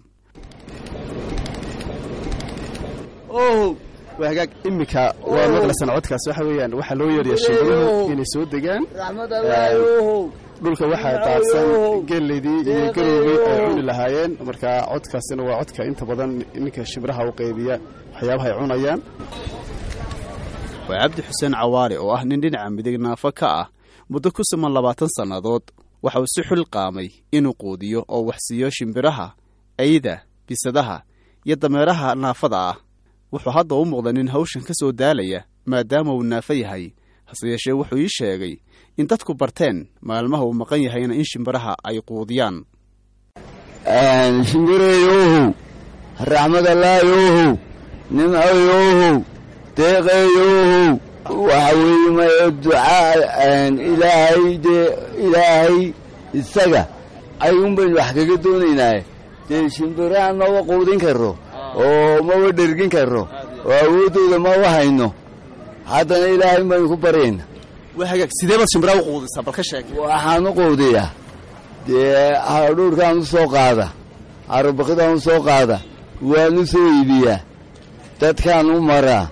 ow waa hagaag iminka waa maqlasan codkaas waxa weeyaan waxaa loo yeedhaya shimbiruhu inay soo degaan dhulka waxaa daadsan geleydii iyo garowgii ay cuni lahaayeen marka codkaasina waa codka inta badan ninka shimbiraha u qaybiya waxyaabaha ay cunayaan waa cabdi xuseen cawaale oo ah nin dhinaca midig naafo ka ah muddo ku siman labaatan sannadood waxa uu si xul qaamay inuu quudiyo oo wax siiyo shimbiraha eyda bisadaha iyo dameeraha naafada ah wuxuu hadda u muuqda nin hawshan ka soo daalaya maadaama uu naafo yahay hase yeeshee wuxuu ii sheegay in dadku barteen maalmaha uu maqan yahayna in shimbiraha ay quudiyaan shimbireeyohow raxmadallaayohow nimcoyohow deeqeeyohow waxa weeye maya ducaa ilaahay dee ilaahay isaga ayuun baynu wax kaga doonaynaaye dee shimbiraha maba quudin karo oo maba dhergin karo oo awooddooda maba hayno haddana ilaahay baynu ku baryayna waa hagaag sidee baad shimbiraha u quudisaa bal ka sheeg waxaan u quudiyaa dee hadhuurkaan u soo qaada arabakidaan u soo qaada waan u soo iibiyaa dadkaan u maraa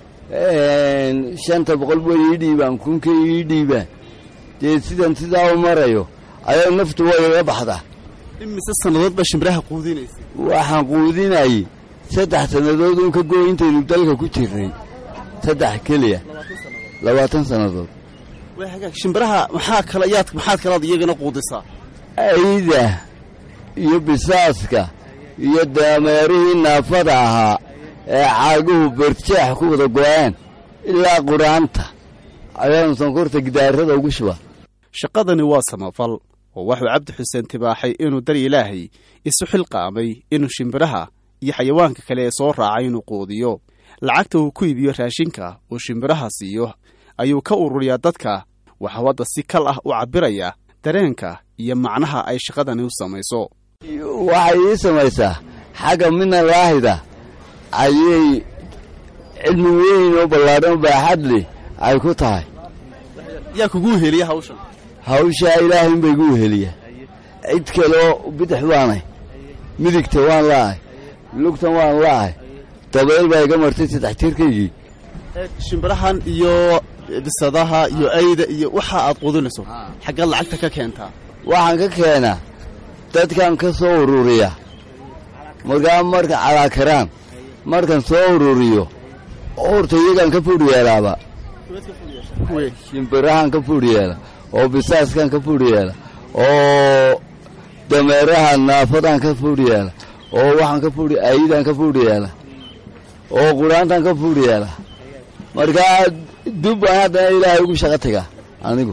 shanta boqol way ii dhiibaan kunka ii dhiibaan dee sidan sidaa u marayo ayaa naftu way iga baxdaa imise sannadood baa shimbiraha quudinaysa waxaan quudinayay saddex sannadood uun ka gooy intaynu dalka ku jirnay saddex keliya labaatan sannadood waa hagaag shimbiraha maxaa kala yaad maxaad kalaad iyagana quudisaa ayda iyo bisaaska iyo dameerihii naafada ahaa ee caaguhu berjeex ku wada go-aan ilaa quraanta ayaanu sonkorta gidaarada ugu shubaa shaqadani waa samafal oo waxuu cabdi xuseen tibaaxay inuu dar ilaahay isu xilqaamay inuu shimbiraha iyo xayawaanka kale ee soo raacay inuu quudiyo lacagta uu ku iibiyo raashinka uu shimbiraha siiyo ayuu ka ururiyaa dadka waxuu hadda si kal ah u cabbiraya dareenka iyo macnaha ay shaqadani u samayso waxay ii samaysaa xagga mina laahida ayay cilmi weyn oo ballaadhan baaxad leh ay ku tahay yaa kugu heliya hawshan hawshaa ilaahay inbay guu heliya cid kaloo bidix baanay midigta waan la'ahay lugtan waan la'ahay dabeel baa iga martay saddex tirkaygii shimbirahan iyo bisadaha iyo ayda iyo waxa aad quudinayso xaggaad lacagta ka keentaa waxaan ka keenaa dadkan ka soo ururiya markaa marka calaakaraan markan soo ururiyo horta iyagaan ka fudh yeelaaba shimbirahan ka fuudh yeela oo bisaaskan ka fuudh yeela oo dameeraha naafadan ka fuudh yeela oo waxaan ka fuudh ayidan ka fuudh yeela oo quraantan ka fuudh yeela markaa dub baan haddana ilaahay ugu shaqo tagaa anigu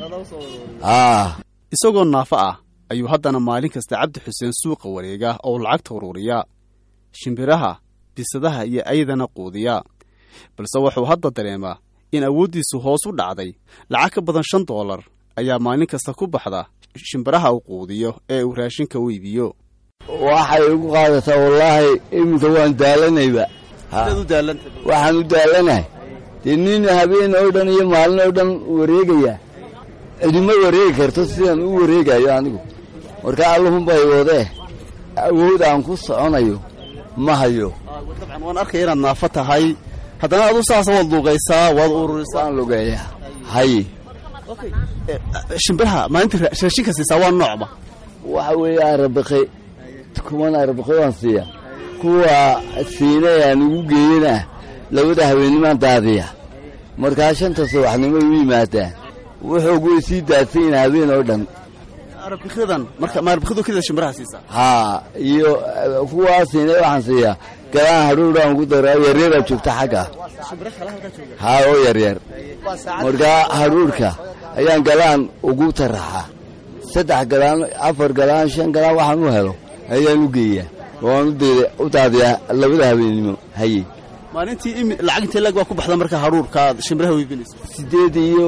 isagoo naafo ah ayuu haddana maalin kasta cabdi xuseen suuqa wareega oo lacagta ururiya shimbiraha bisadaha iyo ayadana quudiya balse wuxuu hadda dareemaa in awooddiisu hoos u dhacday lacag ka badan shan doolar ayaa maalin kasta ku baxda shimbiraha uu quudiyo ee uu raashinka u iibiyo waxay igu qaadataa wallaahi iminka waan daalanayba waxaan u daalanahay dee nin habeen oo dhan iyo maalin oo dhan wareegaya cidima wareegi karto sidaan u wareegayo anigu marka allahunbay wadee awood aan ku soconayo ma hayo dabcan waan arkaya inaad naafo tahay haddana adu saas waad luuqaysaa waad ururisaa aan lugeeya haye shimbiraha maalintii raashinka siisaa waa noocba waxa weeye arabiqe kuwan arabiqe waan siiya kuwa siinay aan ugu geeyana labada habeenimaan daadiya markaa shanta subaxnimo u yimaadaan wuxuu way sii daadsayin habeen oo dhan arabiqyadan marka ma arabiqyadu kelida shimbiraha siisaa haa iyo kuwaa siinay waxaan siiyaa galaan hadhuudhaan ugu daraa yaryaraa joogta xagga haa oo yaryar markaa hadhuudhka ayaan galaan ugu taraxaa saddex galaan afar galaan shan galaan waxaan u helo ayaan u geeyaa waan u daadiyaa labada habeennimo haye maalintii imi lacag intee lag baa ku baxda marka hadhuurka aad shimbiraha weybinayso siddeed iyo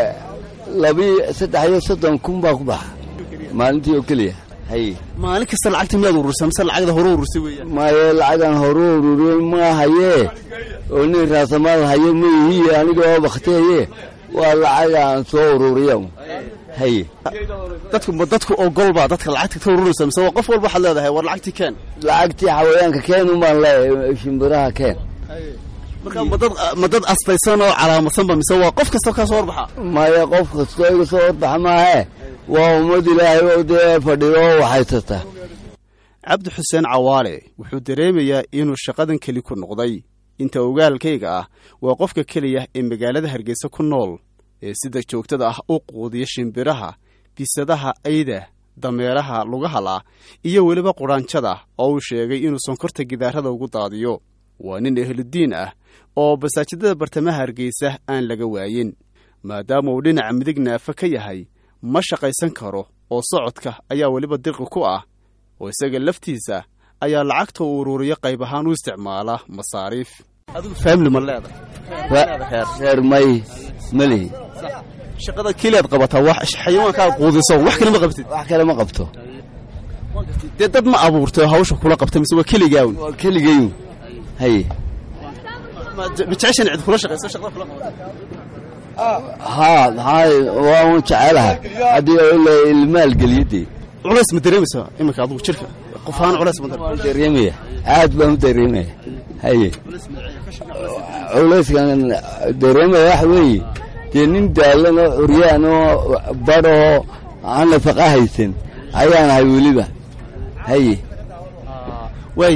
labi saddex iyo soddon kun baa ku baxa maalintii oo keliya haye maalin kasta lacagta miyaad ururisa mise lacagda hore urursay weeyaan maayo lacagan hore ururiyey ma hayee oo nin raasamaal haye ma ihiye aniga oo bakteeye waa lacagaan soo ururiya haye dadku ma dadku ogolbaa dadka lacagta ka ururaysa mise waa qof walba waxaad leedahay war lacagtii keen lacagtii xawayaanka keen umbaan leeyahay shimbiraha keen marka ma dad ma dad astaysan oo calaamadsanba mise waa qof kastoo kaa soo horbaxa maya qof kastoo iga soo horbaxa maahe waa ummad ilaahay oo dee fadhido oo waxhaysata cabdi xuseen cawaale wuxuu dareemayaa inuu shaqadan keli ku noqday inta ogaalkayga ah waa qofka keliya ee magaalada hargeysa ku nool ee sida joogtada ah u quudiya shimbiraha bisadaha ayda dameeraha lugahala iyo weliba qudhaanjada oo uu sheegay inuu sonkorta gidaarada ugu daadiyo waa nin ehludiin ah oo basaajidada bartamaha hargeysa aan laga waayin maadaama uu dhinaca midig naafa ka yahay ma shaqaysan karo oo socodka ayaa weliba dirqi ku ah oo isaga laftiisa ayaa lacagta uu ururiyo qayb ahaan u isticmaala masaariif adigu faamili ma leedahay reer may malihi shaqada keliyaad qabataa wax xayawaankaad quudiso wax kale ma qabtid wax kale ma qabto dee dad ma abuurtay oo hawsha kula qabta mise waa keligaawn waa keligayu haye ma jeceshan cid kula shaqayso shaqada kula haa maxaa waa un jecelaha haddii ila ilmaalgeliyadee culays ma dareemaysa iminka adigu jirka qof ahaan culays ma dareemaya aad baan u dareemaya haye culayskan dareemaya waxa weeye dee nin daalan oo curyaan oo badhoo aan nafaqa haysan ayaan ahay weliba haye waay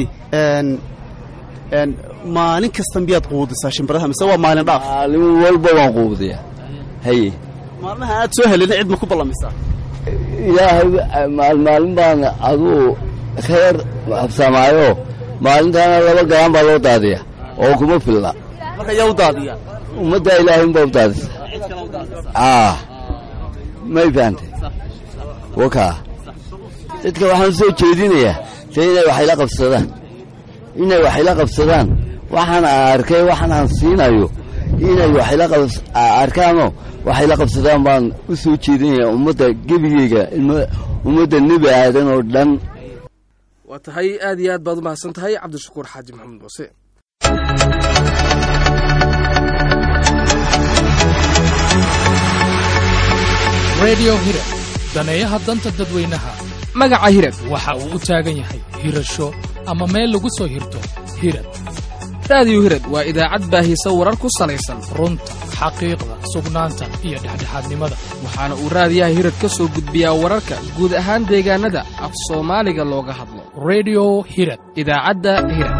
maalin kasta miyaad quudisaa shimbiraha mise waa maalin dhaaf maalin walba waan quudiya haye maalmaha aad soo helina cid ma ku ballamisaa ilaahay maalmaalin baan aduu ka yar habsamaayo maalintaana laba galaan baa loo daadiya oo kuma filla marka yaa u daadiya ummaddaa ilaahay unbaa u daadisa ah may fahantay wakaa dadka waxaan soo jeedinayaa se inay waxayla qabsadaan inay waxayla qabsadaan waxaan arkay waxaan aan siinayo inay waxayla arkaanoo waxayla qabsadaan baan u soo jeedinaya ummadda gebigeyga ummadda nebi aadan oo dhan waa tahay aad iyo aad baad u mahadsan tahay cabdishakuur xaaji maxamed muuse redio hirab daneeyaha danta dadweynaha magaca hirab waxa uu u taagan yahay hirasho ama meel lagu soo hirto hirab raadiyo hirad waa idaacad baahisa warar ku salaysan runta xaqiiqda sugnaanta iyo dhexdhexaadnimada waxaana uu raadiyaha hirad ka soo gudbiyaa wararka guud ahaan deegaanada af soomaaliga looga hadlo redio hirad idaacadda hirad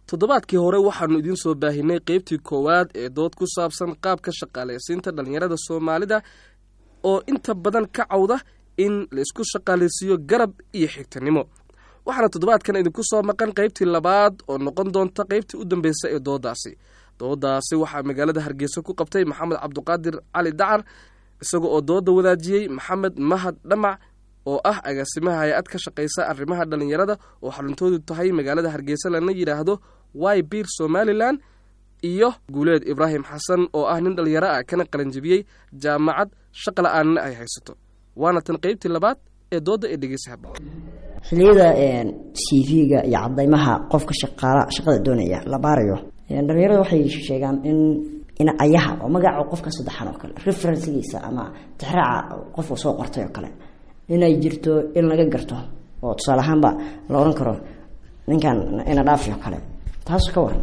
toddobaadkii hore waxaannu idiin soo baahinay qeybtii koowaad ee dood ku saabsan qaabka shaqaalaysiinta dhallinyarada soomaalida oo inta badan ka cawda in la isku shaqaalaysiiyo garab iyo xigtanimo waxaana toddobaadkan idinku soo maqan qaybtii labaad oo noqon doonta qaybtii u dambeysay ee doodaasi doodaasi waxaa magaalada hargeysa ku qabtay maxamed cabduqaadir cali dacar isaga oo dooda wadaajiyey maxamed mahad dhamac oo ah agaasimaha hay-ad ka shaqaysa arrimaha dhallinyarada oo xaruntoodu tahay magaalada hargeysa lana yidhaahdo wy bir somalilan iyo guuleed ibraahim xasan oo ah nin dhallinyaro ah kana qalanjibiyey jaamacad shaqa la-aanna ay haysato waana tan qaybtii labaad ee dooda ee dhegeysa haba xilliyada c v-ga iyo cadaymaha qofka shaqaala shaqada doonaya la baarayo dhalinyarada waxay sheegaan in in ayaha oo magaca qofka saddexan oo kale referencegiisa ama tixraaca qofka soo qortay oo kale inay jirto in laga garto oo tusaale ahaanba la oran karo ninkan ina dhaafi oo kale taas ka waran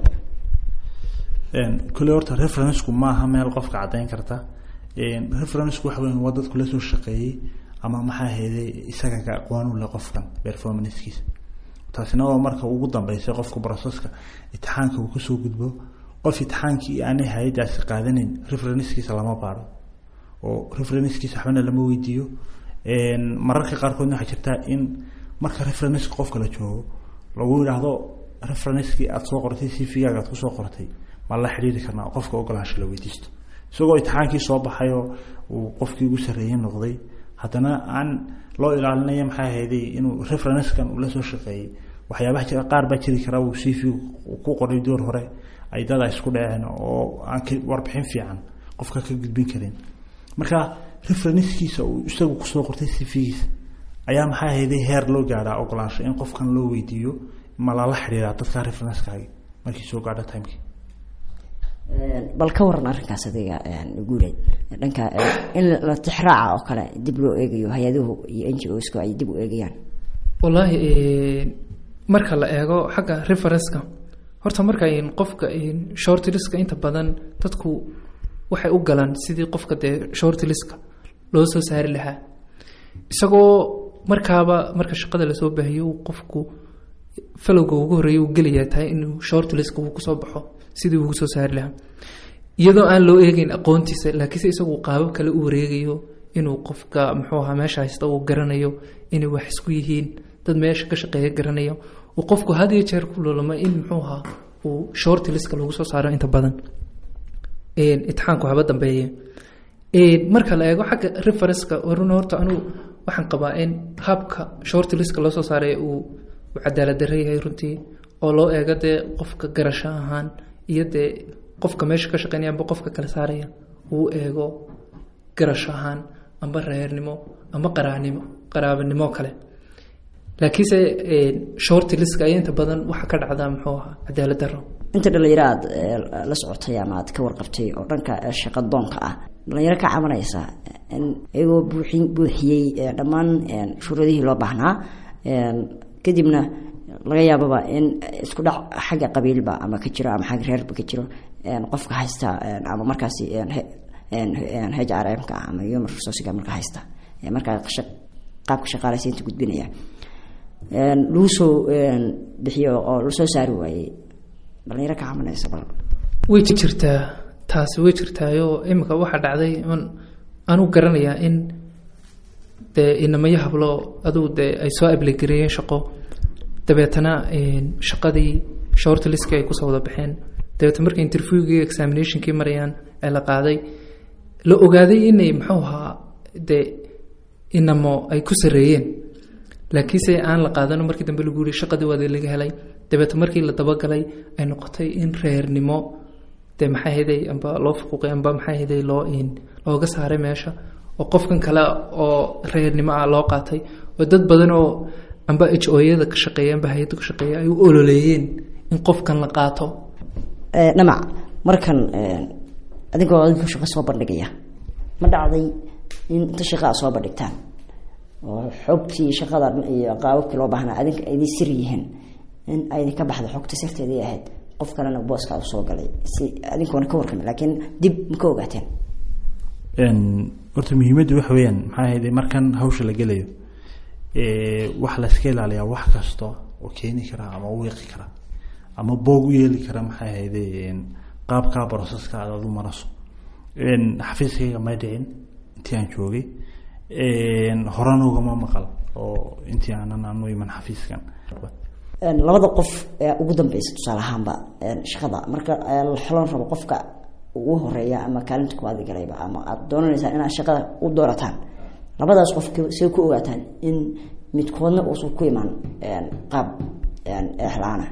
kule horta referenceku maaha meel qofka caddayn karta referenceku waxa weyn waa dadku la soo shaqeeyey ama maxaa heeday isaga ka aqoon u leh qofkan performancekiisa taasina waa marka ugu dambeysay qofka broceska itixaanka uu kasoo gudbo qof itixaankii aanay hay-adaasi qaadanin referencekiisa lama baaro oo referencekiisa waxbana lama weydiiyo mararka qaarkoodna waxaa jirtaa in marka referenceka qofka la joogo lagu yidhaahdo referencekii aada soo qortay c v-gaaga aad kusoo qortay ma la xidhiiri karnaa qofka ogolaansho la weydiisto isagoo itixaankii soo baxayoo uu qofkii ugu sarreeyey noqday haddana aan loo ilaalinaya maxaa ahayday inuu referencekan uu la soo shaqeeyey waxyaabaha jira qaar baa jiri kara uu c v ku qoray door hore ay dad a isku dhaceen oo aan warbixin fiican qofka ka gudbin karin marka referencekiisa uu isagu kusoo qortay c v-giisa ayaa maxaa ahayday heer loo gaadhaa ogolaansho in qofkan loo weydiiyo ma lala xidhiiraa dadka referencekaagi markii soo gaadho timekii bal ka waran arrinkaas adiga guuleed dhanka in la tixraaca oo kale dib loo eegayo hay-aduhu iyo n g osku ay dib u eegayaan wallaahi marka la eego xagga referenceka horta marka qofka shortliska inta badan dadku waxay u galaan sidii qofka dee shortliska loo soo saari lahaa isagoo markaaba marka shaqada lasoo baahiyo uu qofku falowga ugu horreeya uu gelayaa tahay inuu shortliska uu kusoo baxo sidii ugu soo saari lahaa iyadoo aan loo eegeyn aqoontiisa laakiinse isagu qaabab kale u wareegayo inuu qofka muxuu ahaa meesha haysta uu garanayo inay wax isku yihiin dad meesha ka shaqeeya garanayo uu qofku had iyo jeer ku lolama in muxuu ahaa uu shortliska lagu soo saaro inta badan itixaanku haba dambeeye marka la eego xagga referenceka run horta anugu waxaan qabaa in habka shortliska loo soo saaray uu cadaalad darre yahay runtii oo loo eego dee qofka garasho ahaan iyo dee qofka meesha ka shaqeynaya amba qofka kala saaraya uu eego garasho ahaan amba reernimo amba qaraanimo qaraabanimo kale laakiinse shortliska ayaa inta badan waxaa ka dhacdaa muxuu ahaa cadaalad darro inta dhalinyaro aad la socotay ama aad ka warqabtay oo dhanka shaqa doonka ah dhalinyaro ka cabanaysa in iyagoo buuxin buuxiyey dhammaan shuruudihii loo baahnaa kadibna laga yaababa in isku dhac xagga qabiilba ama ka jiro ama xagga reerba ka jiro qofka haysta ama markaasi h r m ka ama human resourcega marka haysta markaa qaabka shaqaalaysiinta gudbinaya lagu soo bixiyo oo lasoo saari waayey dhalinyaro ka cabanaysa bal way jirtaa taasi way jirtaayoo imika waxaa dhacday anuu garanayaa in dee inamayo hablo aduu dee ay soo ablegareeyeen shaqo dabeetana shaqadii shortliskii ay kusoo wada baxeen dabeetna markay interviewgii examinationkii marayaan ee la qaaday la ogaaday inay muxuu ahaa dee inamo ay ku sareeyeen laakiinse aan la qaadano markii dambe lagu yihi shaqadii waada laga helay dabeetna markii la dabagalay ay noqotay in reernimo dee maxaa heday amba loo fuquuqay amba maxaa heday loo looga saaray meesha oo qofkan kale oo reernimo ah loo qaatay oo dad badan oo amba h oyada ka shaqeeya amba hay-adda ka shaqeeya ay u ololeeyeen in qofkan la qaato dhamac markan adigoo adinku shaqo soo bandhigaya ma dhacday in inta shaqa a soo bandhigtaan oo xogtii shaqada iyo qaababkii loo baahnaa adinka idin sir yihiin in aydin ka baxda xogta sirteedii ahayd qof kalena booska u soo galay si adinkoona ka warrami laakiin dib ma ka ogaateen horta muhiimaddu waxa weeyaan maxaa ahayde markan hawsha la gelayo waxa la iska ilaaliyaa wax kasta oo keeni kara ama wiiqi kara ama boog u yeeli kara maxay ahayde qaabkaa broseska aad adu maraso xafiiskayga may dhicin intii aan joogay horena ugama maqal oo intii aanan aanu iman xafiiskan labada qof ee ugu dambeysa tusaale ahaanba shaqada marka la xulan rabo qofka ugu horeeya ama kaalinta kuwaadi galayba ama aada doonaneysaan inaad shaqada u doorataan labadaas qof say ku ogaataan in midkoodna uusan ku imaan qaab exlaana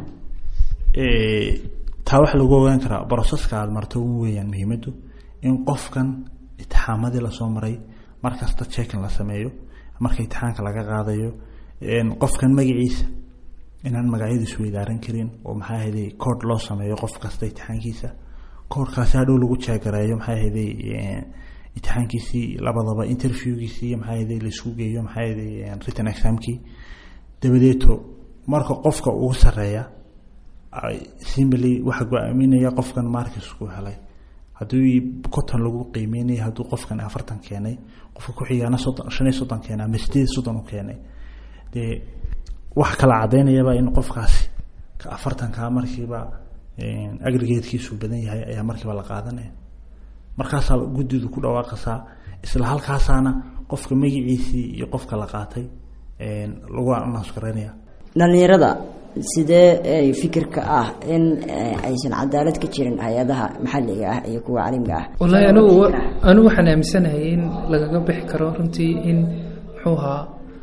taa waxaa lagu ogaan karaa broseska aada marto ugu weeyaan muhiimaddu in qofkan itixaamadii lasoo maray markasta checkin la sameeyo marka itixaanka laga qaadayo qofkan magaciisa inaan magacyadiisu weydaaran karin oo maxaa ahayday kood loo sameeyo qof kasta itixaankiisa koodkaasi hadhow lagu jeegareeyo maxaa ahayday itixaankiisii labadaba interviewgiisii maxaa ahayday laisku geeyo maxaa ahayday written examkii dabadeeto marka qofka ugu sareeya simily waxa go-aaminaya qofkan markisku helay haddii conton lagu qiimeynaya hadduu qofkan afartan keenay qofka ku-xigaana soddon shan iyo soddon keenay ama sideed soddon u keenay dee wax kala cadaynayaba in qofkaasi ka afartankaa markiiba agrigatekiisu badan yahay ayaa markiiba la qaadanaya markaasaa guddidu ku dhawaaqasaa isla halkaasaana qofka magaciisii iyo qofka la qaatay lagu announce garaynaya dhalinyarada sidee fikirka ah in aysan cadaalad ka jirin hay-adaha maxalliga ah iyo kuwa caalamiga ah wallaahi anigu anigu waxaan aaminsanahay in lagaga bixi karo runtii in muxuu ahaa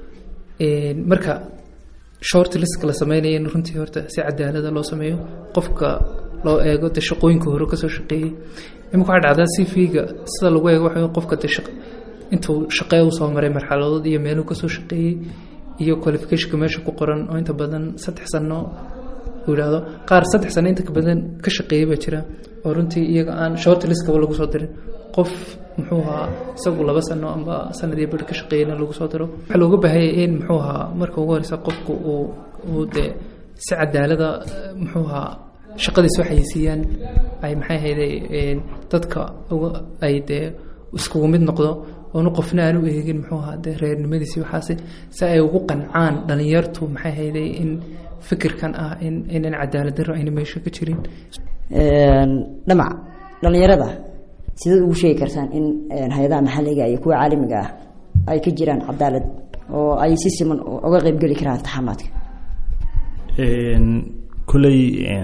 marka short liska la sameynaya in runtii horta si cadaalada loo sameeyo qofka loo eego de shaqooyinka hore kasoo shaqeeyey imika waxaa dhacdaa c v-ga sida lagu eego waxa qofka de intuu shaqee usoo maray marxaladood iyo meeluu kasoo shaqeeyey iyo qualificationka meesha ku qoran oo inta badan saddex sano uu yidhaahdo qaar saddex sano inta badan ka shaqeeyay baa jira oo runtii iyaga aan short listkaba lagu soo dirin qof muxuu ahaa isagu laba sano amba sanadii bar ka shaqeeyana lagu soo diro waxaa looga baahanyay in muxuu ahaa marka ugu horeysa qofku uu uu dee si cadaalada muxuu ahaa shaqadiis waxay siiyaan ay maxay ahayday dadka ay dee iskugu mid noqdo oonu qofna aan u eegin muxuu ahaa dee reernimadiisi waxaasi si ay ugu qancaan dhalinyartu maxay hayday in fikirkan ah in inan cadaalad darro ayna meesha ka jirin dhamac dhalinyarada sidaad ugu sheegi kartaan in hay-adaha maxalliga iyo kuwa caalamiga ah ay ka jiraan cadaalad oo ay si siman uga qeybgeli karaan taxamaadka kuley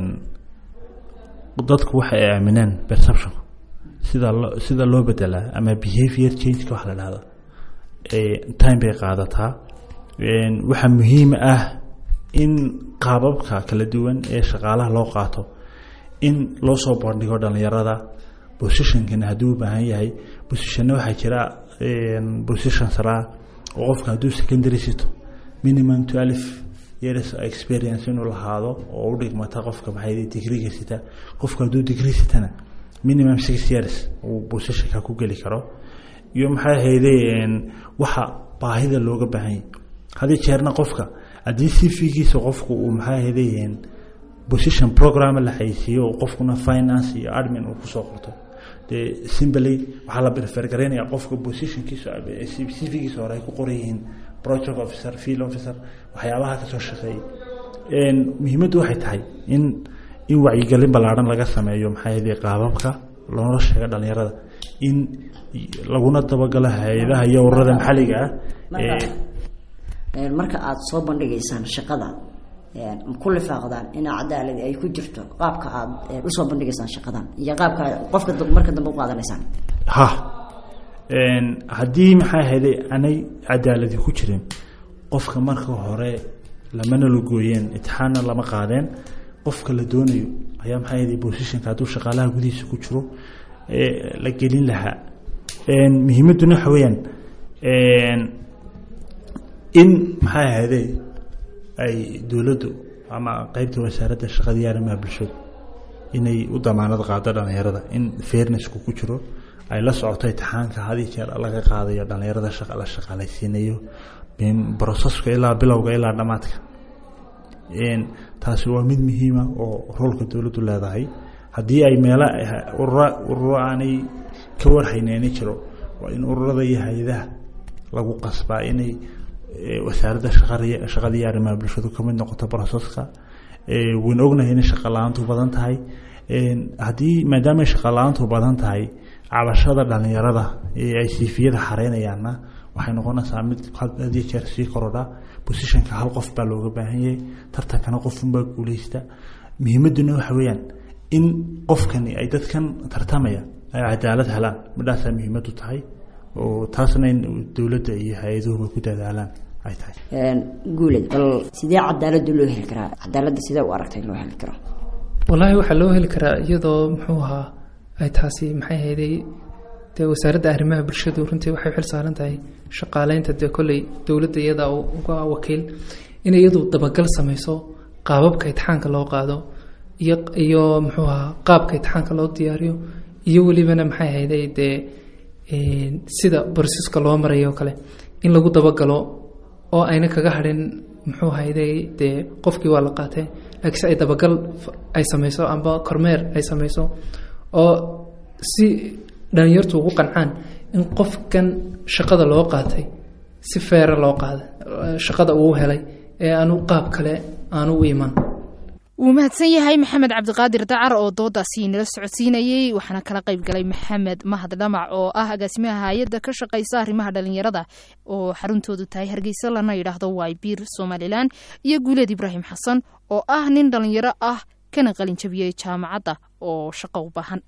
dadku waxay aaminaan perception sida lo sida loo bedelaa ama behavior changeka waxa la dhahdo time bay qaadataa waxaa muhiim ah in qaababka kala duwan ee shaqaalaha loo qaato in loo soo bandhigo dhalinyarada positionkana hadduu u baahan yahay positionna waxaa jira position saraa oo qofka hadduu secondary sito minimum twelve years experience inuu lahaado oo u dhigmata qofka maxay digriga sita qofka hadduu degree sitana minimum six years uu positionka ku geli karo iyo maxay ahayde waxa baahida looga baahanya haddii jeerna qofka haddii cv-giisa qofku uu maxay ahayde position program la xayisiiyo qofkuna finance iyo admin uu kusoo qorto dee simply waxaa la prefer garaynaya qofka positionkiisa cv-giisa hore ay ku qoran yihiin project officer field officer waxyaabaha kasoo shaqeeyay muhiimaddu waxay tahay in in wacyigelin ballaaran laga sameeyo maxaa yidhi qaababka loona sheega dhalinyarada in laguna dabagalo hay-adaha iyo ururada maxalliga ah marka aada soo bandhigaysaan shaqada ku lifaaqdaan ina cadaaladi ay ku jirto qaabka aada usoo bandhigaysaan shaqadan iyo qaabka qofka marka dambe u qaadanaysaan ha haddii maxaa ahayday anay cadaaladi ku jirin qofka marka hore lamana la gooyeen itixaanna lama qaadeen qofka la doonayo ayaa maxaa ahayday positionka hadduu shaqaalaha gudihiisa ku jiro la gelin lahaa muhiimadduna waxa weeyaan in maxaa ahayday ay dowladdu ama qeybta wasaaradda shaqada iyo arrimaha bulshadu inay u damaanad qaado dhalinyarada in fairnessku ku jiro ay la socoto itixaanka had iyo jeer laga qaadayo dhalinyarada shaqa la shaqaalaysiinayo broseska ilaa bilowga ilaa dhammaadka taasi waa mid muhiima oo roolka dowladdu leedahay haddii ay meelo urura ururo aanay ka warhayneyni jiro waa in ururada iyo hay-adaha lagu qasbaa inay wasaaradda shaqada iyo arrimaha bulshadu ka mid noqoto broseska wayna ognahay inay shaqa la-aantu badan tahay haddii maadaama ay shaqa la-aantu badan tahay cabashada dhalinyarada ee ay siifiyada xareynayaanna waxay noqonaysaa mid hadii jeer sii korodha bosishanka hal qof baa looga baahan yahay tartankana qofunbaa guuleysta muhiimaduna waxa weeyaan in qofkani ay dadkan tartamaya ay cadaalad helaan midhaasaa muhiimadu tahay oo taasna in dowladda iyo hay-aduhuba ku dadaalaan ay tahay guuled bal sidee cadaaladda loo heli karaa cadaaladda sidee u aragtay loo heli karo wallaahi waxaa loo heli karaa iyadoo muxuu ahaa ay taasi maxay hayday dee wasaaradda arrimaha bulshadu runtii waxay xil saaran tahay shaqaaleynta dee kolley dowladda iyada uga wakiil inay iyadu dabagal samayso qaababka itixaanka loo qaado iyo iyo muxuu ahaa qaabka itixaanka loo diyaariyo iyo welibana maxay hayday dee sida borsiska loo marayo kale in lagu dabagalo oo ayna kaga hadhin muxuu hayday dee qofkii waa la qaatee laakiinse ay dabagal ay samayso amba kormeer ay samayso oo si dhalinyartu ugu qancaan in qofkan shaqada loo qaatay si feera loo qaaday shaqada uu helay ee aanu qaab kale aanu u iman wuu mahadsan yahay maxamed cabdiqaadir dacar oo doodaasi nala socodsiinayey waxaana kala qayb galay maxamed mahad dhamac oo ah agaasimaha hay-adda ka shaqaysa arrimaha dhalinyarada oo xaruntoodu tahay hargeysa lana yidhaahdo waybiir somalilan iyo guuleed ibraahim xasan oo ah nin dhalinyaro ah kana qalinjabiyey jaamacadda oo shaqo u baahan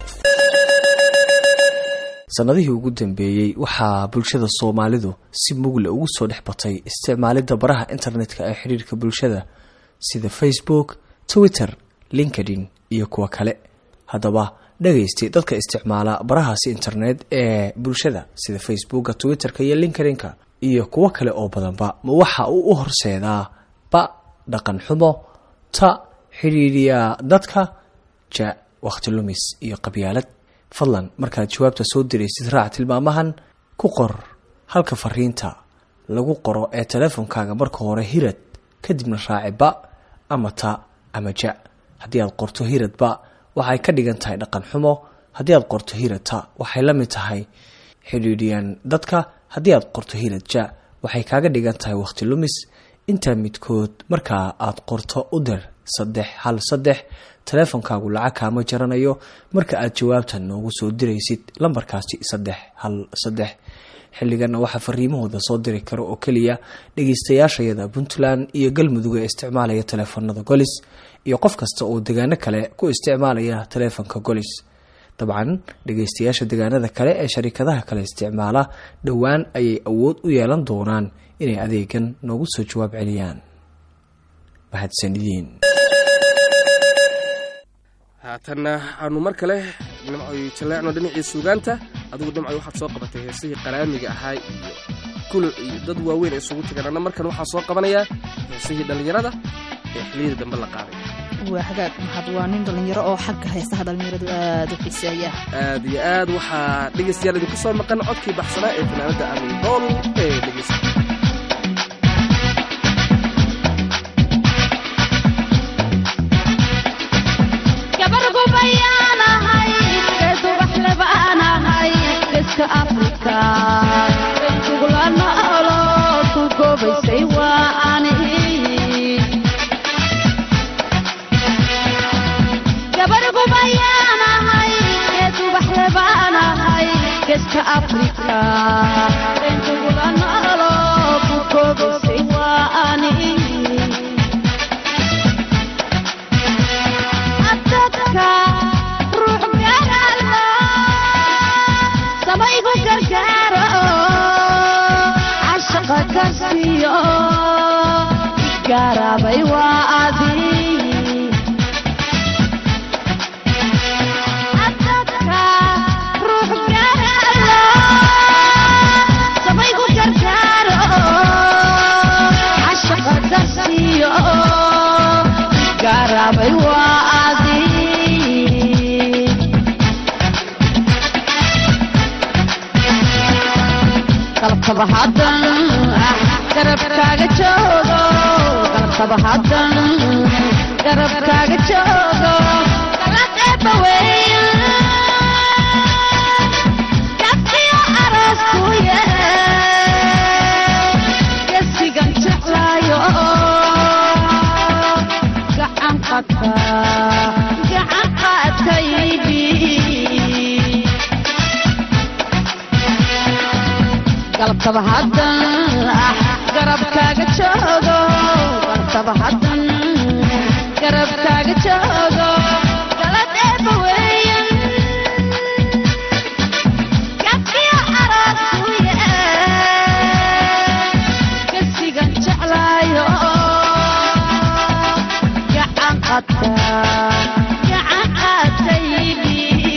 sannadihii ugu dambeeyey waxaa bulshada soomaalidu si mugle ugu soo dhex batay isticmaalidda baraha internetka ee xidhiirka bulshada sida facebook twitter linkedin iyo kuwa kale haddaba dhagaysti dadka isticmaala barahaasi internet ee bulshada sida facebooka twitterka iyo linkedinka iyo kuwo kale oo badanba ma waxa uu u horseedaa ba dhaqan xumo ta xidhiidhiya dadka ja wakhti lumis iyo qabyaalad fadlan markaad jawaabta soo diraysid raac tilmaamahan ku qor halka fariinta lagu qoro ee teleefonkaaga marka hore hirad kadibna raaci ba ama ta ama ja haddii aad qorto hirad ba waxay ka dhigan tahay dhaqan xumo haddii aad qorto hirad ta waxay la mid tahay xidhiidhiyan dadka haddii aad qorto hirad ja waxay kaaga dhigan tahay wakhti lumis intaa midkood markaa aad qorto u dir saddex hal saddex teleefonkaagu lacag kaama jaranayo marka aad jawaabta noogu soo diraysid lambarkaasi saddex hal saddex xilliganna waxaa fariimahooda soo diri kara oo keliya dhegeystayaashayada puntland iyo galmudug ee isticmaalaya teleefanada golis iyo qof kasta oo degaano kale ku isticmaalaya teleefonka golis dabcan dhegeystayaasha degaanada kale ee sharikadaha kale isticmaala dhowaan ayay awood u yeelan doonaan inay adeegan noogu soo jawaab celiyaan mahadsanidin haatanna aanu mar kale dhimcoy jaleecno dhinacii suugaanta adigu dhimcoy waxaad soo qabatay heesihii qaraamiga ahaa iyo kuluc iyo dad waaweyn isugu tagaan anna markan waxaa soo qabanayaa heesihii dhallinyarada ee xiliyada dambe la qaaday waa hagaag mahad waa nin dhallinyaro oo xagga heesaha dhallinyaradu aada u xiiseeya aad iyo aad waxaa dhegaystayaal idinku soo maqan codkii baxsanaa ee fanaanada amidool ee dhegeysta garabkaaga joogo qalqaba hadan garabkaaga joogo kaladeeba weyn gabkiyo araskuye gesigan jeclaayo gacan qaataydii galabtaba haddan ah garabkaaga joogo galabtaba haddan garabkaaga joogo galad eeba weeyan gabkiyo arooskuye gasigan jeclaayo gacan qata gacan qaataydii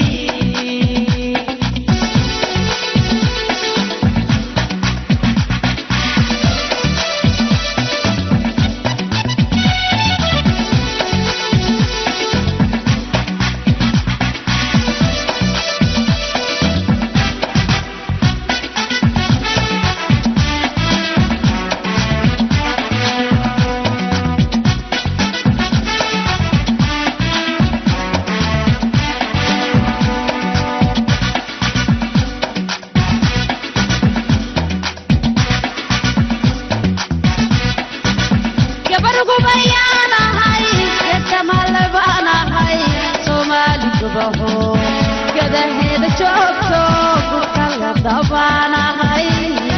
gabargubayaanahay gedamale baanahay soomaali gubaho gadaheeda joogto gurkala dabaanahay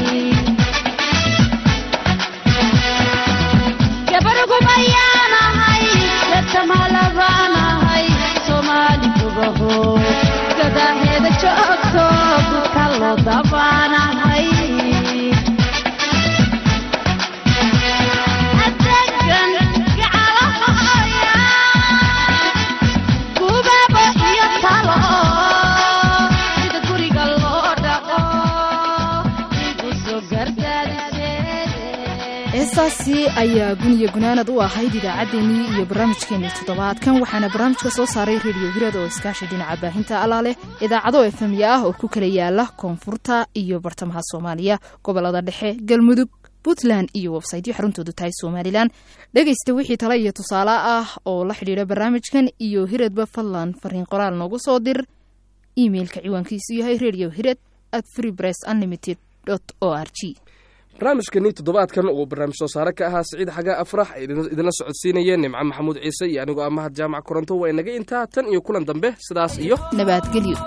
gabargubayaanahay gedamale baanahay soomaali gubaho gadaheeda joogto gurkala dabaanahay heestaasi ayaa guniya gunaanad u ahayd idaacaddeenii iyo barnaamijkeenii toddobaadkan waxaana barnaamijka soo saaray rediyo hirad oo iskaashi dhinaca baahinta allaaleh idaacado efemya ah oo ku kala yaala koonfurta iyo bartamaha soomaaliya gobolada dhexe galmudug puntland iyo websaytyo xaruntoodu tahay somalilan dhegaysta wixii tale iyo tusaale ah oo la xidhiidha barnaamijkan iyo hiradba fadlan fariin qoraal noogu soo dir imeilka ciwaankiisu yahay radio hirad at free press unlimited o r g barnaamijkani toddobaadkan uu barnaamij soo saare ka ahaa siciid xagaa afrax ay idinla socodsiinayeen nimco maxamuud ciise iyo anigoo ah mahad jaamac koronto waa inaga intaa tan iyo kulan dambe sidaas iyo nabadgelyo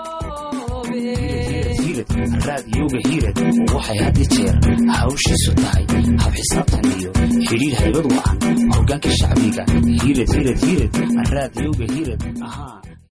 raadiyowga hiirad waxay had i jeer hawshiisu tahay hab xisaabtan iyo xidhiir haybad wacan hogaanka shacbiga hiirad hiirad hiirad raadiyowga hiirad ahaa